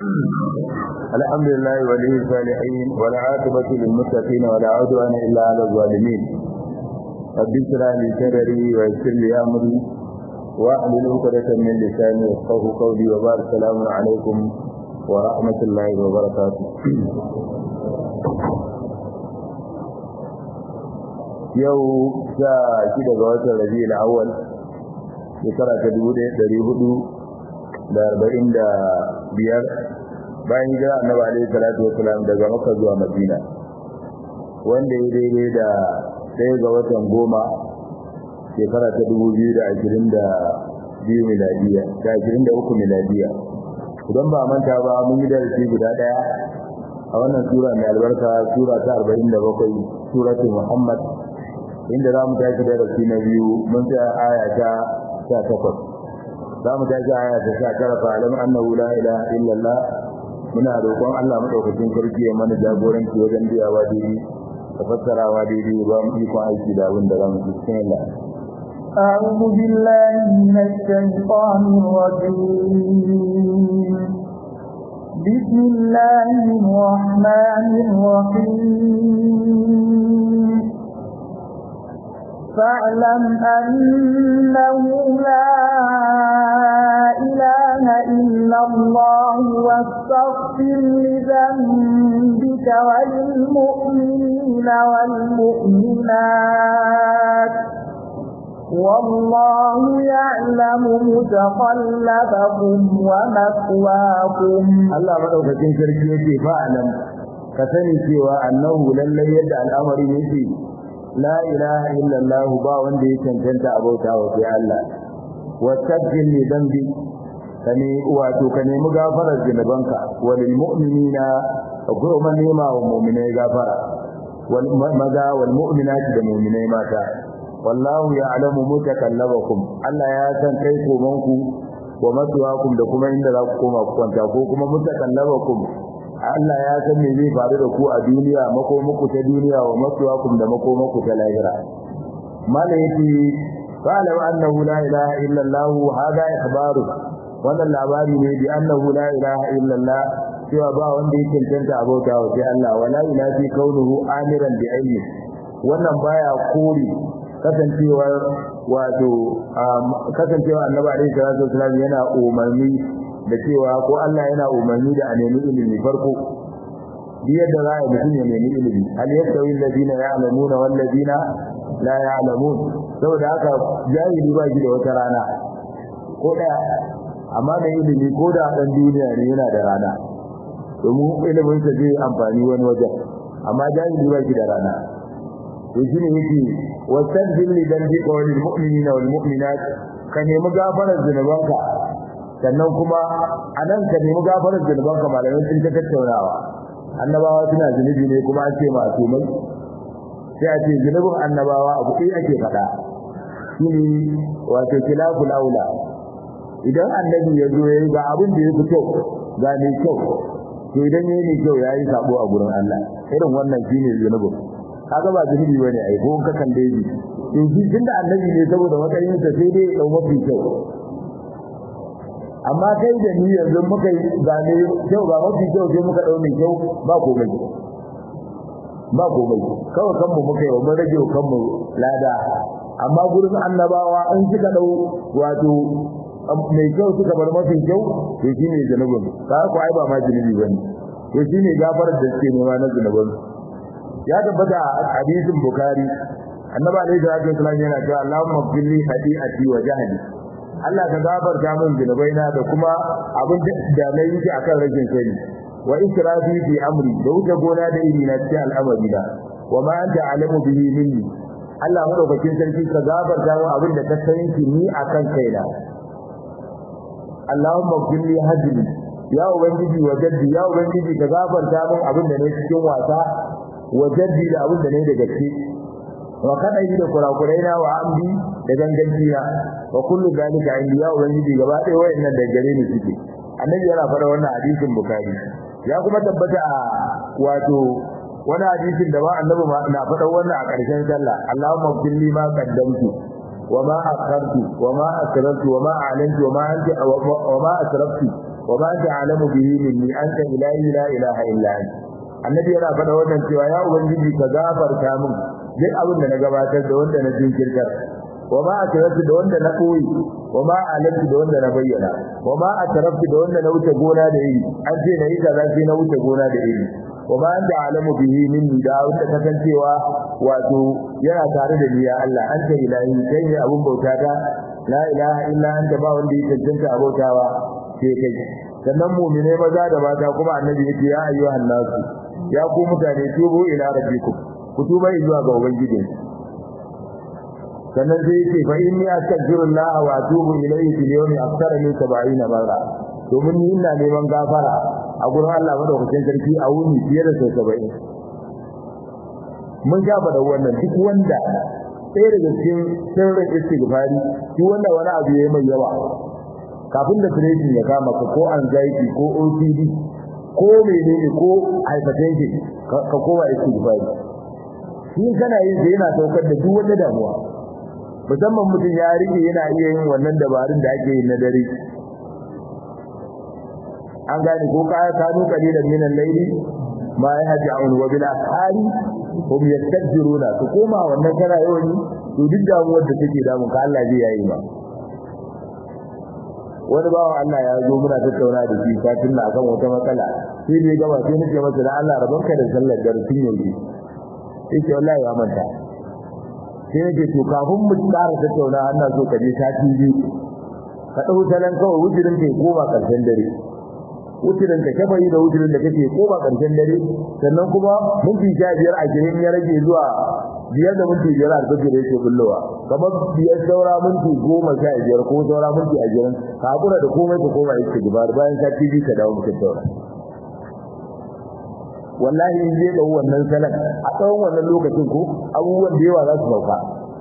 الحمد لله ولي الصالحين والعاقبة للمتقين ولا عدوان إلا على الظالمين رب اشرح لي صدري ويسر لي أمري واحلل عقدة من لساني يفقهوا قولي وبارك السلام عليكم ورحمة الله وبركاته yau sha shida ga watan rabi'ul awwal shekara ta dubu ɗaya ɗari hudu da arba'in da biyar bayan hijira annabi alaihi salatu wasalam daga makka zuwa madina wanda ya daidai da ɗaya ga watan goma shekara ta dubu biyu da ashirin da biyu miladiya da ashirin da uku miladiya idan ba manta ba mun yi darasi guda ɗaya a wannan sura mai albarka sura ta arba'in da bakwai suratul muhammad inda za mu tashi darasi na biyu mun tsaya aya ta sha takwas za mu tashi aya ta sha tara fa alam annahu la ilaha illallah muna roƙon Allah madaukakin sarki ya mana jagoranci wajen biyawa daidai da fassarawa daidai ba mu iko aiki da abin da za mu cikin Allah أعوذ بالله من الشيطان الرجيم بسم الله الرحمن الرحيم فاعلم أنه لا إله إلا الله واستغفر لذنبك وللمؤمنين والمؤمنات والله يعلم متقلبكم ومثواكم الله مدوكتين sarki yake fa'alam ka sani cewa annahu lallai yadda al'amari yake la ilaha illallah ba wanda ya cancanta abauta wa sai Allah wastaghfir li dhanbi kane wato ka nemi gafarar zunubanka walil mu'minina kuma nema wa mu'minai gafara wal maza wal mu'minati da mu'minai mata wallahu ya'lamu mutakallabakum Allah ya san kai komanku wa matuwakum da kuma inda za ku koma ku kwanta ko kuma mutakallabakum Allah ya san me zai faru da ku a duniya makomaku ta duniya wa masuwakum da makomaku ta lahira mala yake qala wa annahu la ilaha illa Allah hada ikhbaru wannan labari ne bi annahu la ilaha illa Allah cewa ba wanda yake cancanta abota wa sai Allah wala ilahi kaunuhu amiran bi ilmi wannan baya kore kasancewar wato kasancewa annabi alaihi salatu wasallam yana umarni da cewa ko Allah yana umarni da a nemi ilimi farko biyar da za a mutum ya nemi ilimi hal yastawi alladhina ya'lamuna wal ladina la ya'lamun saboda haka jahili ba shi da wata rana ko daya amma mai ilimi ko da dan duniya ne yana da rana domin ilimin sa zai amfani wani wajen amma jahili ba shi da rana to shine yake wastaghfir li dhanbika wal mu'minina wal mu'minat ka nemi gafarar zunubanka sannan kuma a nan ka nemi gafarar zunubanka malamai sun ta tattaunawa annabawa suna zunubi ne kuma an ce masu mai sai a ce zunubin annabawa abu ɗaya ake faɗa shi ne wato kilaful aula idan annabi ya zo ya yi ga abin da ya fi kyau ga mai kyau to idan ya yi mai kyau ya yi sabo a gurin Allah irin wannan shi ne zunubin kaga ba zunubi bane ai ko ka kan dai to shi tunda annabi ne saboda matsayin sa sai dai ya mafi kyau amma kai da ni yanzu muka yi gane kyau ba mafi kyau sai muka daune kyau ba komai ba komai kawai kanmu muka yi wa mun rage kanmu lada amma gurin annabawa an suka dau wato mai kyau suka bar mafi kyau to shine zanubin ka ku ai ba ma zunubi bane to shine gafarar da suke nema na zanubin ya tabbata a hadisin bukhari annabi alaihi salatu wasallam yana cewa Allahumma qilli hadi'ati wa jahli Allah ka gafarta min zunubaina da kuma abin da na yi akan rashin sani wa israfi fi amri da wuce gona da iri na cikin al'amari na wa ma anta alamu bihi minni Allah madaukakin sarki ka gafarta min abin da ka sani ni akan kaina Allahumma qilli hajli ya ubangiji wa jaddi ya ubangiji ka gafarta min abin da ne cikin wasa wa jaddi da abin da ne da gaske wa kada yi da kurakurai na wa amdi da ganganci na wa kullu zalika indi ya ubangiji gaba ɗaya wayannan da gare ni suke annabi yana faɗa wannan hadisin bukari ya kuma tabbata a wato wani hadisin da ba annabi na faɗa wannan a ƙarshen sallah Allahumma kulli ma qaddamtu wa ma akhartu wa ma asrartu wa ma a'lantu wa ma anta wa ma asraftu wa ma ta'lamu bihi minni anta ilahi la ilaha illa anta annabi yana faɗa wannan cewa ya ubangiji ka gafarta min duk abin da na gabatar da wanda na jinkirtar wa ma ataraftu da wanda na koyi wa ma alantu da wanda na bayyana wa ma ataraftu da wanda na wuce gona da iri an ce na yi kaza sai na wuce gona da iri wa ma anta alamu bihi minni da wanda kasancewa wato yana tare da ni ya Allah anta ilahi kai ne abun bauta ta la ilaha illa anta ba wanda ya cancanta abautawa sai kai sannan mu'mine maza da mata kuma annabi yake ya ayyuhan nasu ya ku mutane tubu ila rabbikum ku tuba zuwa ga ubangiji sannan sai yake fa inni astaghfirullah wa atubu ilayhi fil yawmi akthara min 70 marra domin ni ina neman gafara a gurin Allah madaukakin sarki a wuni fiye da sau 70 mun ga da wannan duk wanda ɗaya daga cikin sirrin istighfari duk wanda wani abu yayi mai yawa kafin da depression ya kama ka ko anxiety ko OCD ko menene ko hypertension ka koma istighfari shi kana yin sai yana saukar da duk wata damuwa musamman mutum ya rike yana iya yin wannan dabarun da ake yi na dare an gane ko kaya kanu qalilan min al-layli ma yahja'un wa bil ashari hum yastajiruna to koma wannan kana yawan to duk damuwar da take damun ka Allah zai yayi ba wani bawan Allah ya zo muna tattauna da shi kafin na akan wata matsala sai ne gaba sai nake masa da Allah rabanka da sallar darasin yanzu yake wallahi ya manta sai nake to kafin mu tsara tattauna ana so ka je sati biyu ka dau talan kawai wujirin kai koma karshen dare wujirin ka shafayi da wujirin da kake koma karshen dare sannan kuma minti sha biyar a girin ya rage zuwa biyar da minti biyar alfajir yake bullowa kamar biyar saura minti goma sha biyar ko saura minti ashirin ka hakura da komai ka koma yake gibar bayan sati biyu ka dawo mutum taura wallahi in je da wannan salan a tsawon wannan lokacin ko abubuwan da yawa za su sauka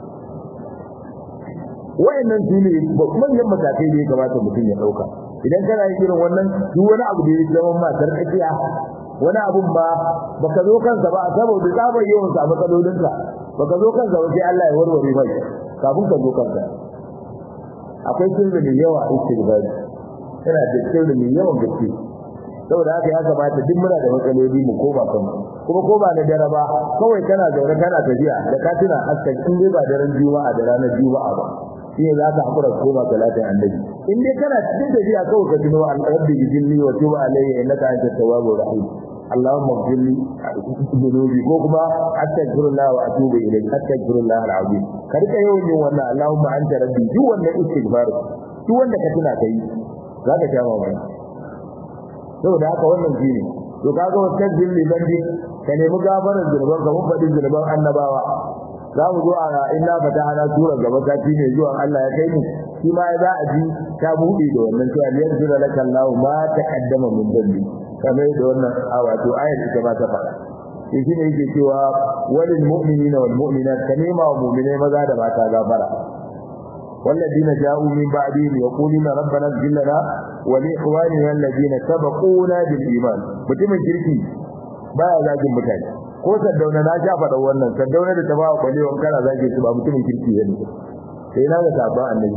wayannan su ne manyan matakai da ya kamata mutum ya dauka idan kana yin irin wannan duk wani abu da ya zama ma sarkakiya wani abun ba baka zo kansa ba saboda tsabar yawan sa matsalolinka baka zo kansa ba sai Allah ya warware mai kafin ka zo kansa akwai sirri mai yawa a istighfar yana da sirri mai yawan gaske saboda haka ya kamata duk muna da matsaloli mu koma kan kuma ko ba na dare ba kawai kana zaune kana tafiya da ka tuna askan in dai ba daren juma'a da ranar juma'a ba shi ne za ka hakura koma salatin annabi in dai kana cikin tafiya kawai ka tuno an rabbi bijilni wa tuba alayya innaka antat tawwabur rahim اللهم اغفر لي ذنوبي ko kuma astaghfirullah wa atubu ilayk astaghfirullah alazim karka yawan yin wannan allahumma anta rabbi duk wannan istighfar duk wanda ka tuna kai zaka sha mamaki saboda haka wannan shine to kaga wannan dilli bandi ka nemi gafarar zulban ka mun faɗi zulban annabawa za mu zo a inna fatahana sura gaba sati ne zuwa Allah ya kai mu shi ma za a ji ta buɗe da wannan cewa yanzura lakallahu ma taqaddama min dhanbi kamar da wannan wato ayar ita ma ta faɗa shi ne yake cewa walil mu'minina wal mu'minat kanima wa mu'minai maza da mata gafara والذين جاءوا من بعدهم يقولون ربنا اغفر لنا ولإخواننا الذين سبقونا بالإيمان mutumin kirki baya zagin mutane ko saddauna na sha faɗa wannan saddauna da tabawa kwalewan kana zage su ba mutumin kirki bane sai na ga sabon annabi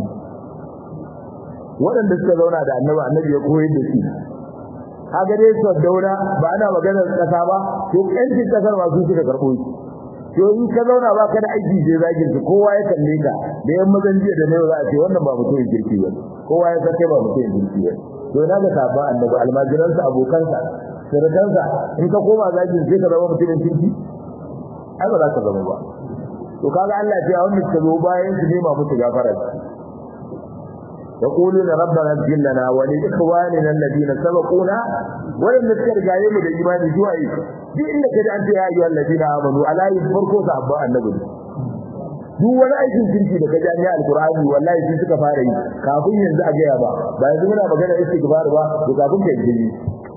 waɗanda suka zauna da annabi annabi ya koyar da su kaga dai saddauna ba ana maganar kasa ba to ƴancin kasar ma su suka karɓo shi to in ka zauna ba ka da aiki sai zagin su kowa ya kalle ka da yan mazan jiya da nawa za a ce wannan ba mutumin kirki ba kowa ya san ba mutumin kirki ba to na ga sabon annabi almajiransa abokansa sirkansa in ka koma zagin sai ka zama mutumin kirki ai ba za ka zama ba to kaga Allah ya ce wanda suka zo bayan su nema musu gafara يقولون ربنا اغفر لنا ولإخواننا الذين سبقونا ولم نذكر جايم da imani zuwa yi duk inda kaje an ce ya ayyuhal ladina amanu ala yin farko sabba annabi duk wani aikin kirki da kaje an yi alqur'ani wallahi sun suka fara yi kafin yanzu a gaya ba ba yanzu muna magana istighfar ba to kafin ka yi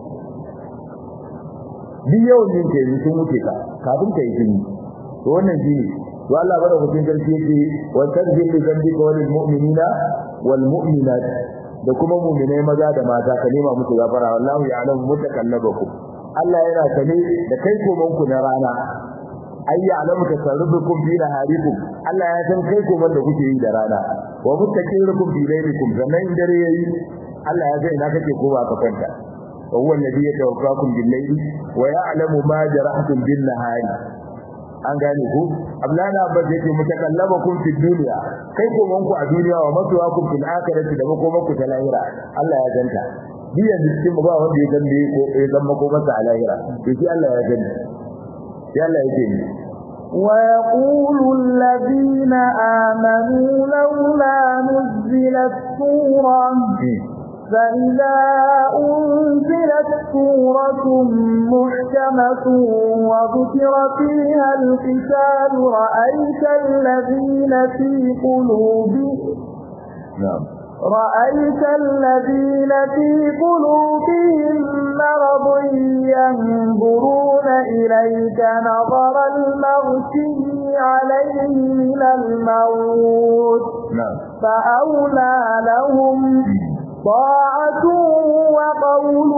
duk yawan yin kai sun wuce ka kafin ka yi jini to wannan shine to Allah bada hukun sarki yake wa tadbir li dhanbika wa lil mu'minina wal mu'minat da kuma mu'minai maza da mata ka nema musu gafara wallahu ya'lamu mutakallabakum Allah yana sane da kai koman ku na rana ay ya'lamu tasarrufukum fi naharikum Allah ya san kai koman da kuke yi da rana wa mutaqirukum fi laylikum sannan dare yayi Allah ya san ina kake ko ba ka kwanta wa huwa alladhi yatawaffakum bil-layli wa ya'lamu ma jarahtum bin-nahari an gane ku ablana abba yake mutakallabakum fi dunya kai ko manku a duniya wa matuwakum fil akhirati da ko manku ta lahira Allah ya ganta biya cikin ba wanda ya gande ko ya zama ko masa a lahira to shi Allah ya gani sai Allah yake ni ويقول الذين آمنوا لولا نزلت سورة فإذا أنزلت سورة محكمة وذكر فيها القتال رأيت الذين في قلوبهم na'am رأيت الذين في قلوبهم مرض ينظرون إليك نظر المغشي عليه من الموت na'am فأولى لهم طاعة وقول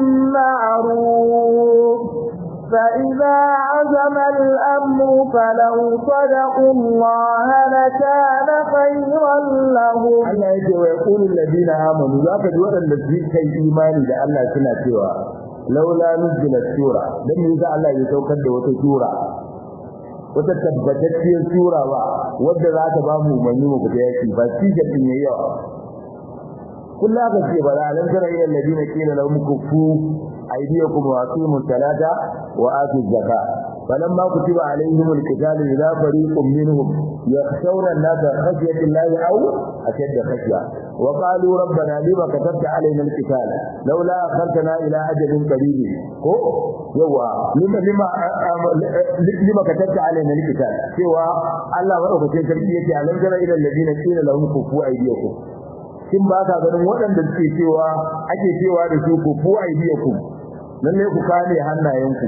معروف فإذا عزم الأمر فلو صدقوا الله لكان خيرا لهم Allah yake wa yaqulu alladina amanu zaka ji wadanda su kai imani da Allah suna cewa laula nuzila sura dan me yasa Allah ya saukar da wata sura wata tabbatacciyar sura ba wadda za ta ba mu umarni mu fita yaki ba shi ga din yayi yawa kullu aka ce ba la lan tara ila alladina qila lahum kufu aydiyakum wa aqimu salata wa atu zakata فلما كتب عليهم القتال إذا فريق منهم يخشون الناس خشية الله أو أشد خشية وقالوا ربنا لما كتبت علينا القتال لولا أخرتنا إلى أجل قريب هو يوا لما لما لما كتبت علينا القتال سوى الله ورحمة تربية ألم تر إلى الذين قيل لهم كفوا أيديكم kin ba ka ganin waɗanda suke cewa ake cewa da su ku fu aidiyakum lalle ku kame hannayenku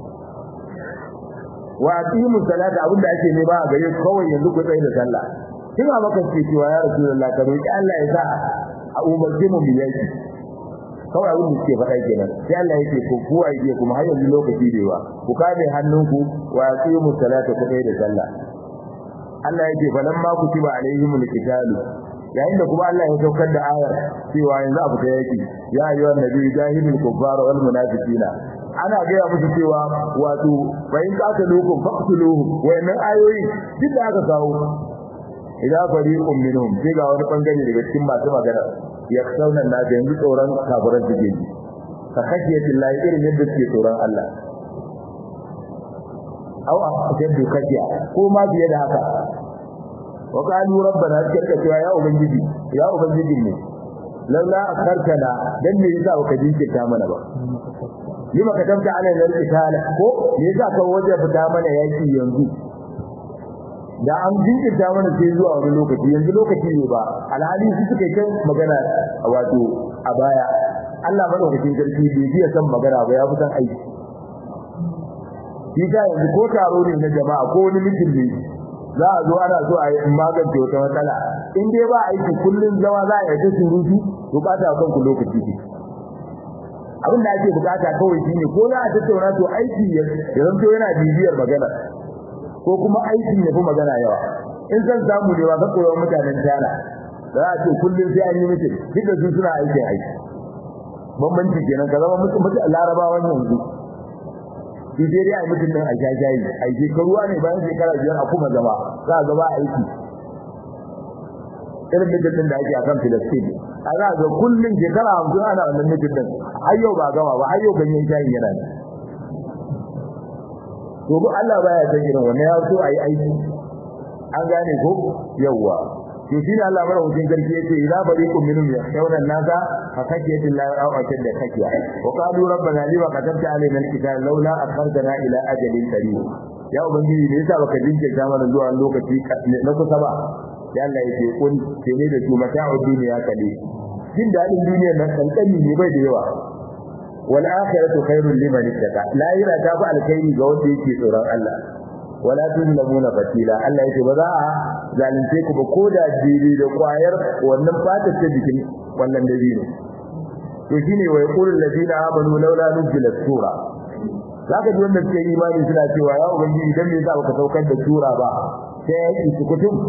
wa aqimu salata abinda ake ne ba a gare ku kawai yanzu ku tsaye da sallah kin a maka ce cewa ya rasulullah ka roki Allah ya sa a umarce mu biyaki kawai abin da suke faɗa kenan sai Allah yake ku ku aidiya kuma har yanzu lokaci da yawa ku kame hannunku wa aqimu salata ku tsaye da sallah Allah yake falamma kutiba alaihimul qitalu yayin da kuma Allah ya saukar da ayar cewa yanzu a fita yaki ya ayyuhan nabiyyu jahidul kuffara wal munafiqina ana gaya musu cewa wato bayin qataluhum faqtuluhum wayannan ayoyi duk da aka kawo idan fariqun minhum sai ga wani bangare daga cikin masu magana ya sauna na da yanzu tsoron kafiran suke ji ka khashiyati llahi irin yadda suke tsoron Allah aw a jaddu kashiya ko ma biye da haka wa qalu rabbana kirka cewa ya ubangiji ya ubangiji ne laula akartana dan me yasa baka jinkirta mana ba lima katamta alaina al-qitala ko me yasa ka waje fita mana yaki yanzu da an jinkirta mana sai zuwa wani lokaci yanzu lokaci ne ba alhali su suka kai magana wato a baya Allah madaukakin sarki bai biya san magana ba ya fi san aiki shi yanzu ko taro ne na jama'a ko wani mutum ne za a zo ana so a yi magance wata matsala in dai ba aiki kullun zama za a yi ta surutu to ba ta kanku lokaci ne abin da ake bukata kawai shine ko za a tattauna to aiki ya zanto yana bibiyar magana ko kuma aikin ya fi magana yawa in zan samu ne ba ka koyo mutanen tana za a ce kullun sai an yi mutum duk da su suna aikin aiki bambanci kenan ka zama mutum larabawan yanzu shi dai dai ai mutum din a jajayi ai shekaruwa ne bayan shekara biyar a kuma zama za a gaba aiki irin mutum da ake a kan Filistin a za ga kullum shekara hamsin ana wannan mutum din har yau ba gama ba har yau ganyen shayi yana ne to ko Allah baya san irin wannan ya so ayi aiki an gane ko yawwa to shi Allah mara hutun garki yace idza bariqum minhum yakhshawna an-nasa fa khashiyati Allah aw ashadda khashya wa qalu rabbana lima katabta alaina al-kitaba laula akhartana ila ajalin qarib ya ubangiji ne yasa baka jinkirta mana zuwa lokaci na kusa ba ya Allah yake kun ce ne da su mata'u duniya kale jin dadin duniyar nan kankani ne bai da yawa wal akhiratu khairul liman ittaka la yara ta fa alkhairi ga wanda yake tsoron Allah wala tuzlamuna fatila Allah yake ba za a zalunce ku ba ko da jiri da kwayar wannan fata ta jikin wannan dabino to shine wa yaqulu alladheena amanu laula nuzila sura zaka ji wanda suke imani suna cewa ya ubangiji dan me yasa baka saukar da sura ba sai ya yi kutum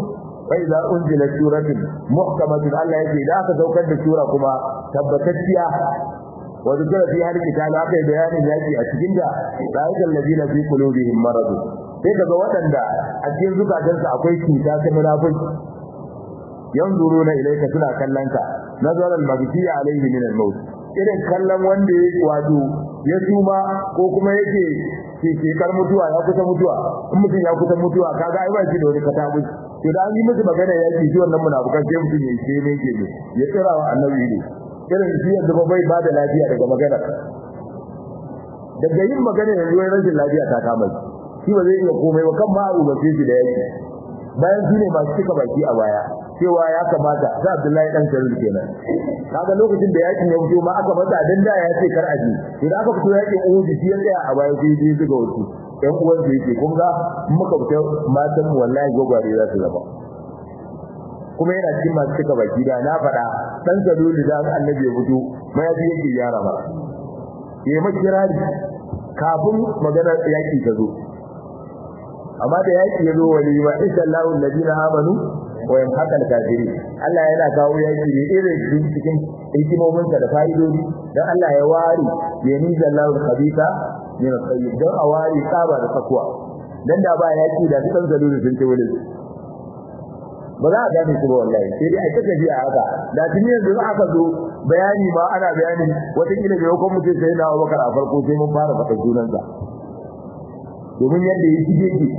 bai za unzila suratin muhkamatun Allah yake da aka saukar da sura kuma tabbatacciya wa zikra fi hal kitab aka yi bayanin yaki a cikin da ra'ayal ladina fi qulubihim marad sai kaga waɗanda a cikin zukatansu akwai cuta ta munafiki yanzuruna ilayka suna kallon ka nazar al-maghfi alayhi min al-maut irin kallon wanda ya wato ya tuma ko kuma yake ke kar mutuwa ya kusa mutuwa in mutum ya kusa mutuwa kaga ai ba shi da wani katabu to da an yi musu magana ya ce shi wannan munafukan sai mutum ya ce ne ke ya tsira wa annabi ne irin shi yanzu ba bai ba da lafiya daga magana daga yin magana yanzu wai rashin lafiya ta kama shi ba zai iya komai ba kan ma abu ba sai shi da yake bayan su ne masu cika baki a baya cewa ya kamata sai Abdullahi dan Sarul kenan kaga lokacin da yakin ya fito ma aka mata dan da ya ce kar aji idan aka fito yakin Uhud shi ya tsaya a baya sai dai zuga wasu ɗan uwan su yake kun ga muka fita matan mu wallahi gogware za su zama kuma yana cikin masu cika baki da na faɗa dan Sarul da Annabi ya fito mai yake yara ba yayi makirari kafin magana yaki ta zo amma da yaki ya zo wali ma inshallah alladina amanu wa yamhaqal kafiri Allah yana kawo yaki ne irin cikin hikimomin sa da fa'idodi dan Allah ya wari ya ni jallahu khabita min al-tayyib dan a wari saba da takwa dan da ba yaki da dukkan zaluri sun ce wani ba za a gane su ba wallahi sai dai a ta tafiya haka da tuni yanzu aka zo bayani ma ana bayani wata kila bai hukum mutum sai na Abubakar a farko sai mun fara faɗa sunansa domin yadda ya shige ki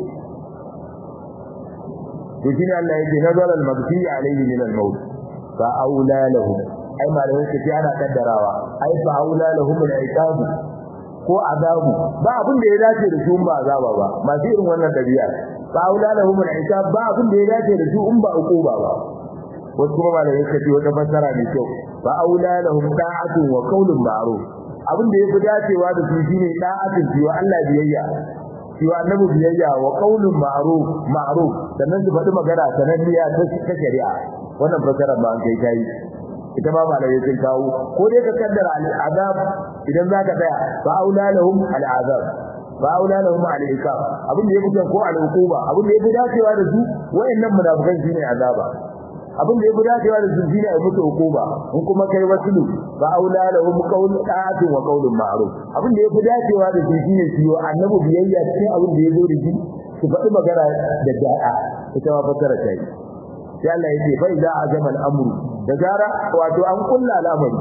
to shine Allah yake nazara al-maghfi alayhi min al-maut fa aula lahu ai malamin su ce ana kaddarawa ai fa aula lahum al-iqab ko azabu ba abin da ya dace da su ba azaba ba masu irin wannan dabi'a fa aula lahum al-iqab ba abin da ya dace da su in ba uquba ba wasu kuma malamin su ce wata fassara ne kyau fa aula lahum da'atun wa qawlun ma'ruf abin da yafi dacewa da su shine da'atun wa Allah biyayya cewa annabi biyayya wa qaulun ma'ruf ma'ruf sannan su faɗi magana sananniya ta ta shari'a wannan fasara ba an kai kai ita ma malai sun kawo ko dai ka kaddara al'azab idan zaka tsaya fa aula lahum al'azab fa aula lahum al'iqab abin da yake ko al'uquba abin da yake dacewa da su wayannan munafikan shine azaba abin da yake dacewa da su shine ai musu hukuma in kuma kai wasulu fa aula lahum qawl ta'atun wa qawlun ma'ruf abin da yake dacewa da su shine su yi annabi biyayya cikin abin da yazo da shi su faɗi magana da da'a ita ma fasara ta yi sai Allah ya ce fa idza azama al-amru da zara wato an kulla al'amari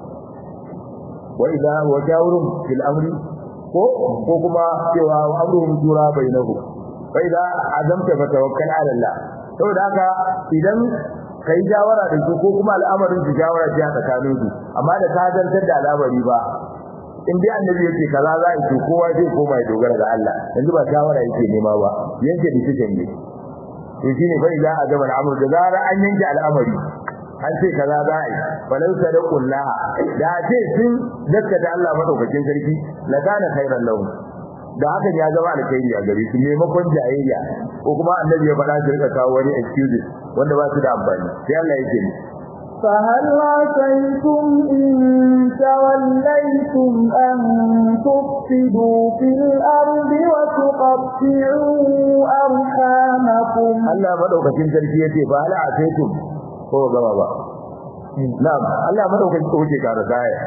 wa idza wajawrum fil amri ko ko kuma cewa amruhum shura bainahu fa idza azamta fa tawakkal ala Allah saboda haka idan kai jawara da su ko kuma al'amarin su jawara ce a tsakanin su amma da ka dantar da al'amari ba in dai annabi yake kaza za a ce kowa zai koma ya dogara ga Allah yanzu ba shawara yake nema ba yanke decision ne to shine fa idza azama al'amru da zara an yanke al'amari an ce kaza za a yi falau sadaqullaha da ce sun gaskata Allah madaukakin sarki la kana khairan lahum da hakan ya zama alkhairi a gare su maimakon jayayya ko kuma annabi ya faɗa su rika kawo wani excuses wanda ba su da amfani sai Allah yake ni فهل عسيتم إن توليتم أن تفسدوا في الأرض وتقطعوا أرحامكم Allah madaukakin sarki yace fa hal asaitum ko gaba ba na'am Allah madaukakin sarki yake kara daya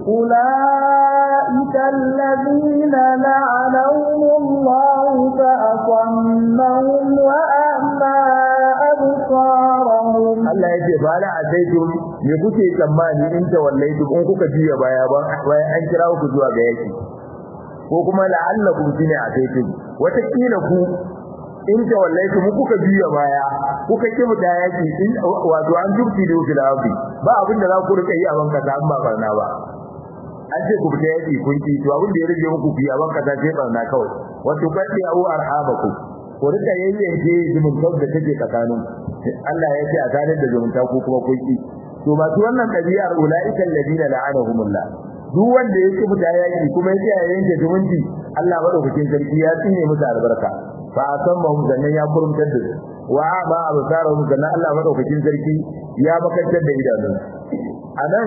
أولئك الذين لعنهم الله فأصمهم وأعمى أبصارهم Allah yace fa hal asaitum me kuke tsammani in tawallaitum in kuka juya baya ba bayan an kira ku zuwa ga yaki ko kuma la'allakum shine asaitum wata kila ku in tawallaitum kuka juya baya kuka kimu da yaki in wato an jubti da fil ardi ba abin da za ku rika yi a banka ta amma barna ba an ce ku fita yaki kun ki to abin da ya rage muku fi a banka ta ce barna kawai wato kaddi au arhamaku ku rika yayyanke zumuntar da take tsakanin Allah ya ce a tare da zumunta ko kuma kun ki to masu wannan ɗabi'ar ulaiikal ladina la'anahumullah duk wanda ya ki fita yaki kuma ya ce ya yanke zumunci Allah madaukakin sarki ya tsine musu albarka fa asammahum zannan ya kurumtar da su wa ba absarahum zannan Allah madaukakin sarki ya makantar da idanun anan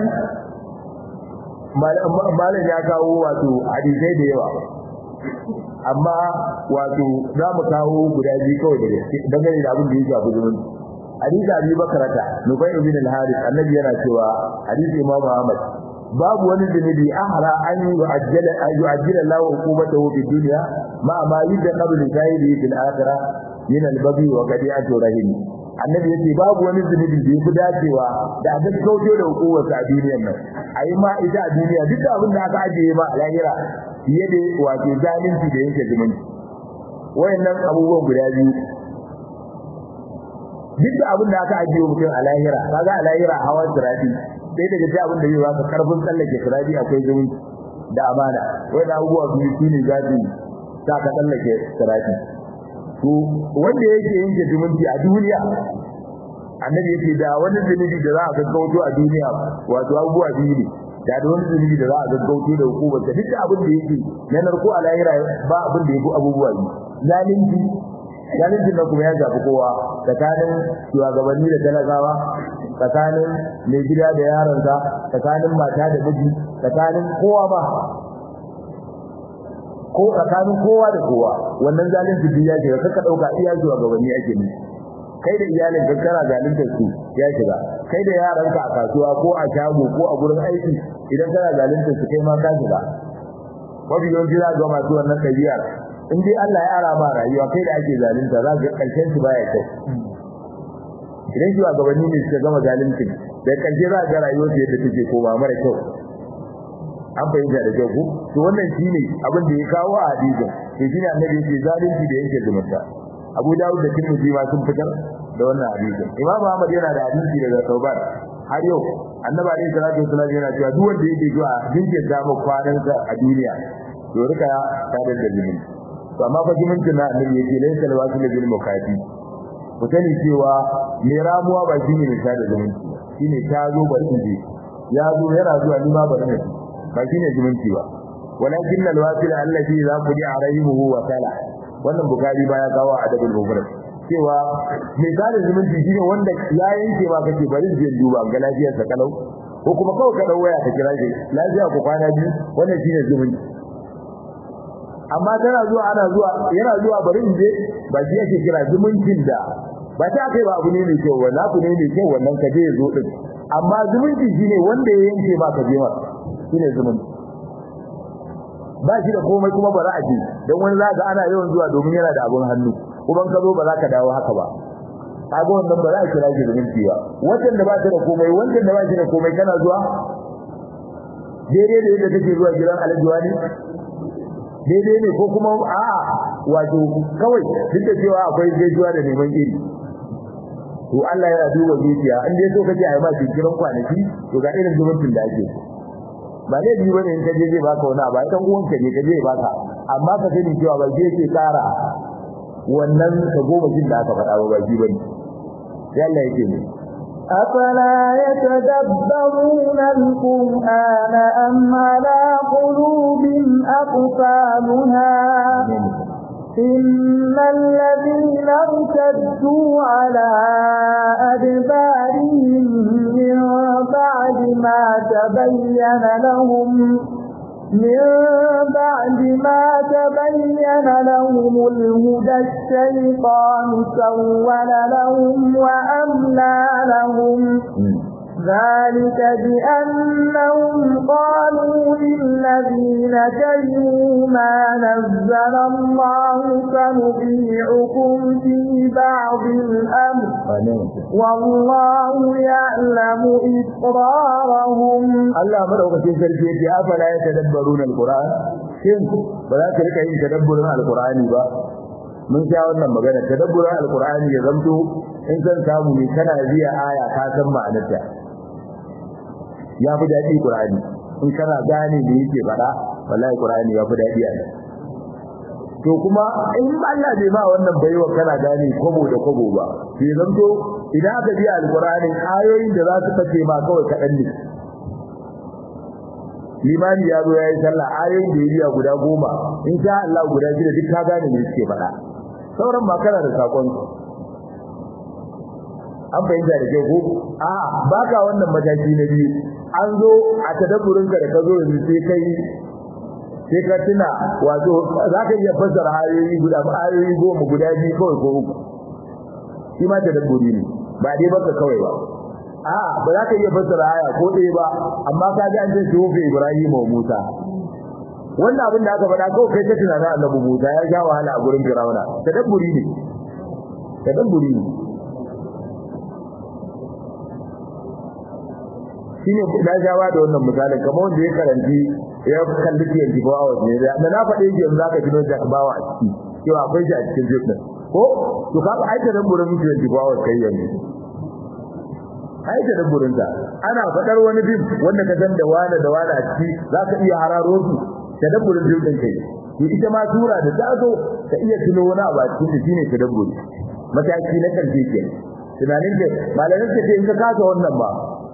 malam ya kawo wato hadisai da yawa amma wato za mu kawo guda biyu kawai da gaske dangane da abin da ya shafi zumunci hadisi Abi Bakrata Nubay ibn al-Harith annabi yana cewa hadisi Imam Ahmad babu wani zunubi ahra an yu'ajjala an yu'ajjala Allahu uqubatahu fi dunya ma ma yudda qabl shahidi fil akhirah min al-baghi wa qadi'ati rahim annabi yace babu wani zunubi da yafi dacewa da a gaskauto da hukumar a duniyar nan ayi ma ita a duniya duk da abin da aka ajiye ma a lahira fiye da wato zalunci da yanke zumunci wayannan abubuwan guda biyu duk da abin da aka ajiye mutum a lahira kaga a lahira hawan sirati sai daga sai abin da zai baka karfin tsallake sirati akwai zumunci da amana wai da abubuwa biyu shine zafi ta ka tsallake sirati to wanda yake yanke zumunci a duniya annabi yake da wani zunubi da za a gaggauto a duniya wato abubuwa biyu ne da da wani zunubi da za a gaggauto da hukumar da duk abin da yake na narko a lahira ba abin da yake abubuwa biyu zalunci zalunci na kuma ya shafi kowa tsakanin shugabanni da talakawa tsakanin mai gida da yaronsa tsakanin mata da miji tsakanin kowa ba ko tsakanin kowa da kowa wannan zalunci duk ya shiga kaka dauka iya shugabanni ake ne kai da iyalin ka kana zaluntar su ya shiga kai da yaranka a kasuwa ko a shago ko a gurin aiki idan kana zaluntar su kai ma ka shiga mafi yawanci za ga masu wannan ɗabi'ar in dai Allah ya ara ma rayuwa kai da ake zalunta za ka karshen su baya kyau idan shi gabanni ne suka gama zalunci da karshe za ga rayuwar su yadda take koma mara kyau an fahimta da kyau ko to wannan shine abin da ya kawo a hadisin to shine annabi yake zalunci da yake zumunta Abu Dawud da Tirmidhi ma sun fitar da wannan hadisin Imam Ahmad yana da hadisi daga Tauban har yau annabi alaihi salatu wasallam yana cewa duk wanda yake zuwa jinke da mu kwanansa a duniya to rika ta da dalilin to amma fa zumuncin na annabi yake laysa alwasil bil mukati ku sani cewa mai ramuwa ba shine mai sada zumunci shine ta zo bari in je ya zo yana zuwa ni ma bari ne ba shine zumunci ba walakin alwasil allazi za ku ji arayihu wa sala wannan bukari ba ya kawo adabul mufrad cewa mai sada zumunci shine wanda ya yanke ba kake bari je duba ga lafiyarsa kalau ko kuma kawai ka dau waya ka kira shi lafiya ku kwana biyu wannan shine zumunci amma tana zuwa ana zuwa yana zuwa bari in je ba shi yake kira zumuncin da ba ta kai ba abu ne mai kyau wala ku ne mai kyau wannan kaje ya zo din amma zumunci shine wanda ya yanke ba ka je ma shine zumunci ba shi da komai kuma ba za a je dan wani zaka ana yawan zuwa domin yana da abun hannu kuma ka zo ba za ka dawo haka ba kaga wannan ba za a kira shi zumunci ba wannan da ba ta da komai wannan da ba shi da komai kana zuwa daidai da yadda kake zuwa gidan alhaji wani daidai ne ko kuma a wato kawai duk da cewa akwai gaisuwa da neman iri to Allah yana duba zuciya in dai so kace ai ma kiran kwanaki to ga irin zumuncin da ake ba ne biyu bane in ka je zai baka wani abu dan uwan ka ne ka je baka amma ka sani cewa ba zai ce tsara wannan ka goma jin da aka faɗa ba ba ji bane yalla yake ne أفلا يتدبرون القرآن أم على قلوب أقفالها إن الذين ارتدوا على أدبارهم من بعد ما تبين لهم من بعد ما تبين لهم الهدى الشيطان سول لهم وأملى لهم ذلك بأنهم قالوا للذين كرهوا ما نزل الله سنطيعكم في بعض الأمر والله يعلم إسرارهم Allah madaukakin sarki yace afala ya tadabbaruna alquran shin ba za ka rika yin tadabburin alqurani ba mun sha wannan magana tadabburin alqurani ya zamto in san samu ne kana biya aya ka san ma'anarta ya fi daɗi qur'ani in kana gane me yake faɗa wallahi qur'ani ya fi daɗi a nan to kuma in Allah bai ma wannan baiwa kana gane kobo da kobo ba sai zamto idan aka biya alqur'ani ayoyin da za su fice ma kawai kaɗan ne limani ya zo ya yi sallah ayoyin da ya biya guda goma in sha Allah guda shida duk ka gane me suke faɗa sauran ba kana da sakon an fahimta da kyau ko a baka wannan mataki na biyu an zo a tadabburin ka da ka zo yanzu sai kai sai ka tuna wato za ka iya fassara ayoyi guda ayoyi goma guda biyu kawai ko uku shi ma tadabburi ne ba dai baka kawai ba a ba za ka iya fassara aya ko ɗaya ba amma ka ji an ce sufi Ibrahim wa Musa wannan abin da aka faɗa kawai kai ta tunanin annabi Musa ya sha wahala a gurin Fir'auna tadabburi ne tadabburi ne shine na jawa da wannan misalin kamar wanda ya karanci ya kalli ke jibo a wasu ne da na faɗe shi yanzu zaka gino Jack Bawa a ciki cewa akwai shi a cikin jirgin ko to ka ba aika dan burin mutum jibo a wasu kai yanzu aika dan burin ta ana faɗar wani bin wanda ka san da wani da wani a ciki zaka iya hararo su tadabburin jirgin kai to ita ma sura da ta zo ka iya tuno wani abu a cikin shine tadabburi mataki na karshe ke tunanin da malamin ka ce in ka kasa wannan ba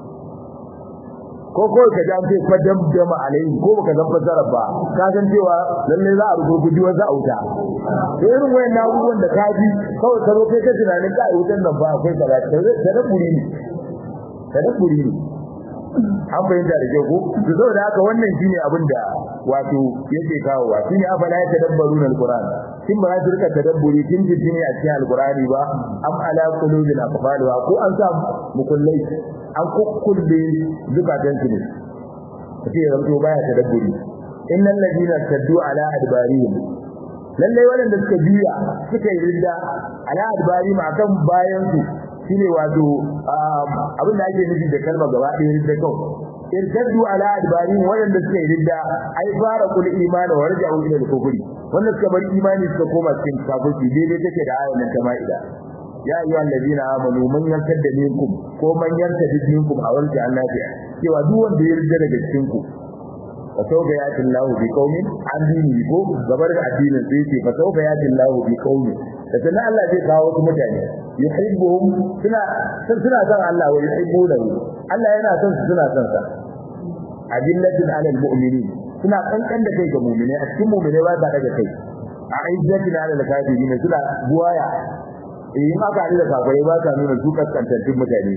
ko ko ka ji an ce fa damdama alaihi ko baka san fasara ba ka san cewa lalle za a rubuta wata auta to irin wayan abubuwan da ka ji kawai ka zo kai ka tunanin ka wutan nan ba akwai kaza tadabburi ne tadabburi ne an fahimta da kyau ko to saboda haka wannan shine abin da wato yake kawo wa shine afala ya tadabbaruna alquran kin ba za su rika tadabburi kin ji ne a cikin alqurani ba am ala qulubin aqfalwa ko an sa mukullai an kukkulle zukatan su ne kace ranto baya tadabburi innal ladina taddu ala adbarihim lalle wanda suka biya suka yi ridda ala adbarihim akan bayan su shine wato abin da ake nufi da kalma gaba ɗaya ridda kawai irtaddu ala adbarihim wanda suka yi ridda ai fara kul imani wa raja'u ila al-kufri wanda suka bar imani suka koma cikin kafirci daidai take da ayan nan ta ma'ida ya ayyuhal ladina amanu man yartadda minkum ko man yartadda minkum a warji annabi cewa duk wanda ya ridda daga cikin ku fa sawfa yati Allahu bi qaumin an dini ko gabar da addinin sai ce fa sawfa yati Allahu bi qaumin da sanan Allah zai kawo wasu mutane yuhibbuhum suna suna son Allah wa yuhibbunahu Allah yana son su suna son sa adillatin alal mu'minin suna kankan da kai ga mu'mine a cikin mu'mine ba ta daga kai a izzatin alal kafirin suna buwaya in aka da kafirai ba ta nuna su kaskantattun mutane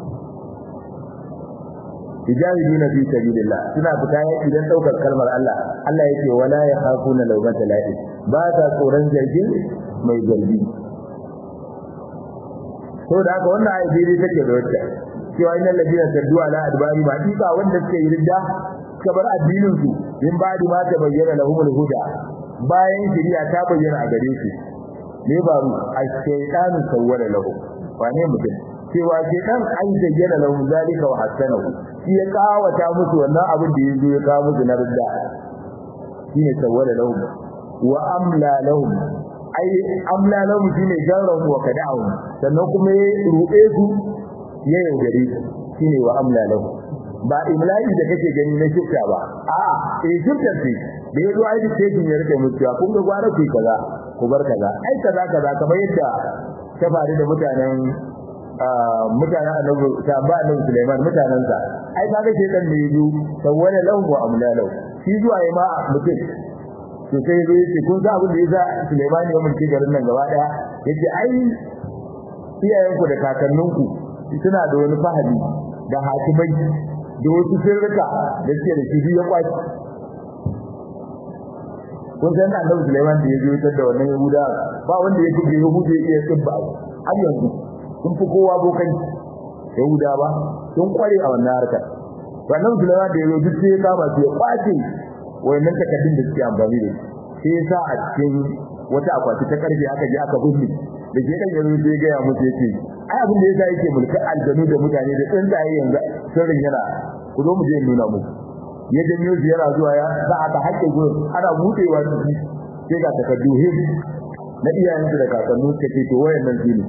tijahiduna fi sabilillah suna fita idan daukar kalmar Allah Allah yake wala yakhafuna lawmata lahi ba ta tsoron zargin mai zargi to da haka wannan ayi dai take da wacce cewa innal ladina saddu ala adbari ma dika wanda suke yi ridda suka bar addinin su min ba'di ma ta bayyana lahumul huda bayan shari'a ta bayyana a gare su ne ba ru ash-shaytanu sawwala lahu wane mutum cewa shaytan an zayyana lahum zalika wa hasanahu shi ya kawata musu wannan abin da yazo ya kawo musu na ridda shine sawwala lahum wa amla lahum ai amla lahum shine jarrahu wa kada'u sannan kuma ya ruɗe su ya yaudare su shine wa amla lahum ba imla'i da kake gani na shifta ba a'a eh shifta ce da yazo ai da take ya rike mutuwa kun ga gwara ku kaza ku bar kaza ai kaza kaza kamar yadda ta faru da mutanen mutanen annabi ta ba annabi Sulaiman mutanen sa ai kaga shedan ne yazo sawwala lahu wa amla lahu shi zuwa yi ma mutum to sai zai ce kun ga abin da yasa Sulaiman ya mulki garin nan gaba daya yace ai iyayenku da kakanninku suna da wani fahimi da hakimai da wasu sirrika da suke da shi ya kwaci kun san annabi Sulaiman da ya zo da wannan Yahuda ba wanda ya kuje Yahuda ya iya tsibba har yanzu sun fi kowa bokan Yahuda ba sun kware a wannan harkar wannan Sulaiman da ya zo duk sai ya kama su ya kwace wayannan takaddun da suke amfani da shi sai ya sa a cikin wata akwati ta karfe aka je aka binne da ke kan yanzu sai ga ya mutu yace ai abin da yasa yake mulkar aljanu da mutane da tsuntsaye yanzu sirrin yana ku zo mu je nuna muku ya janyo ziyara zuwa ya za aka hakke gurin ana budewa ciki sai ga takaddu him na iyayensu da kakannu suka ce to wayannan shine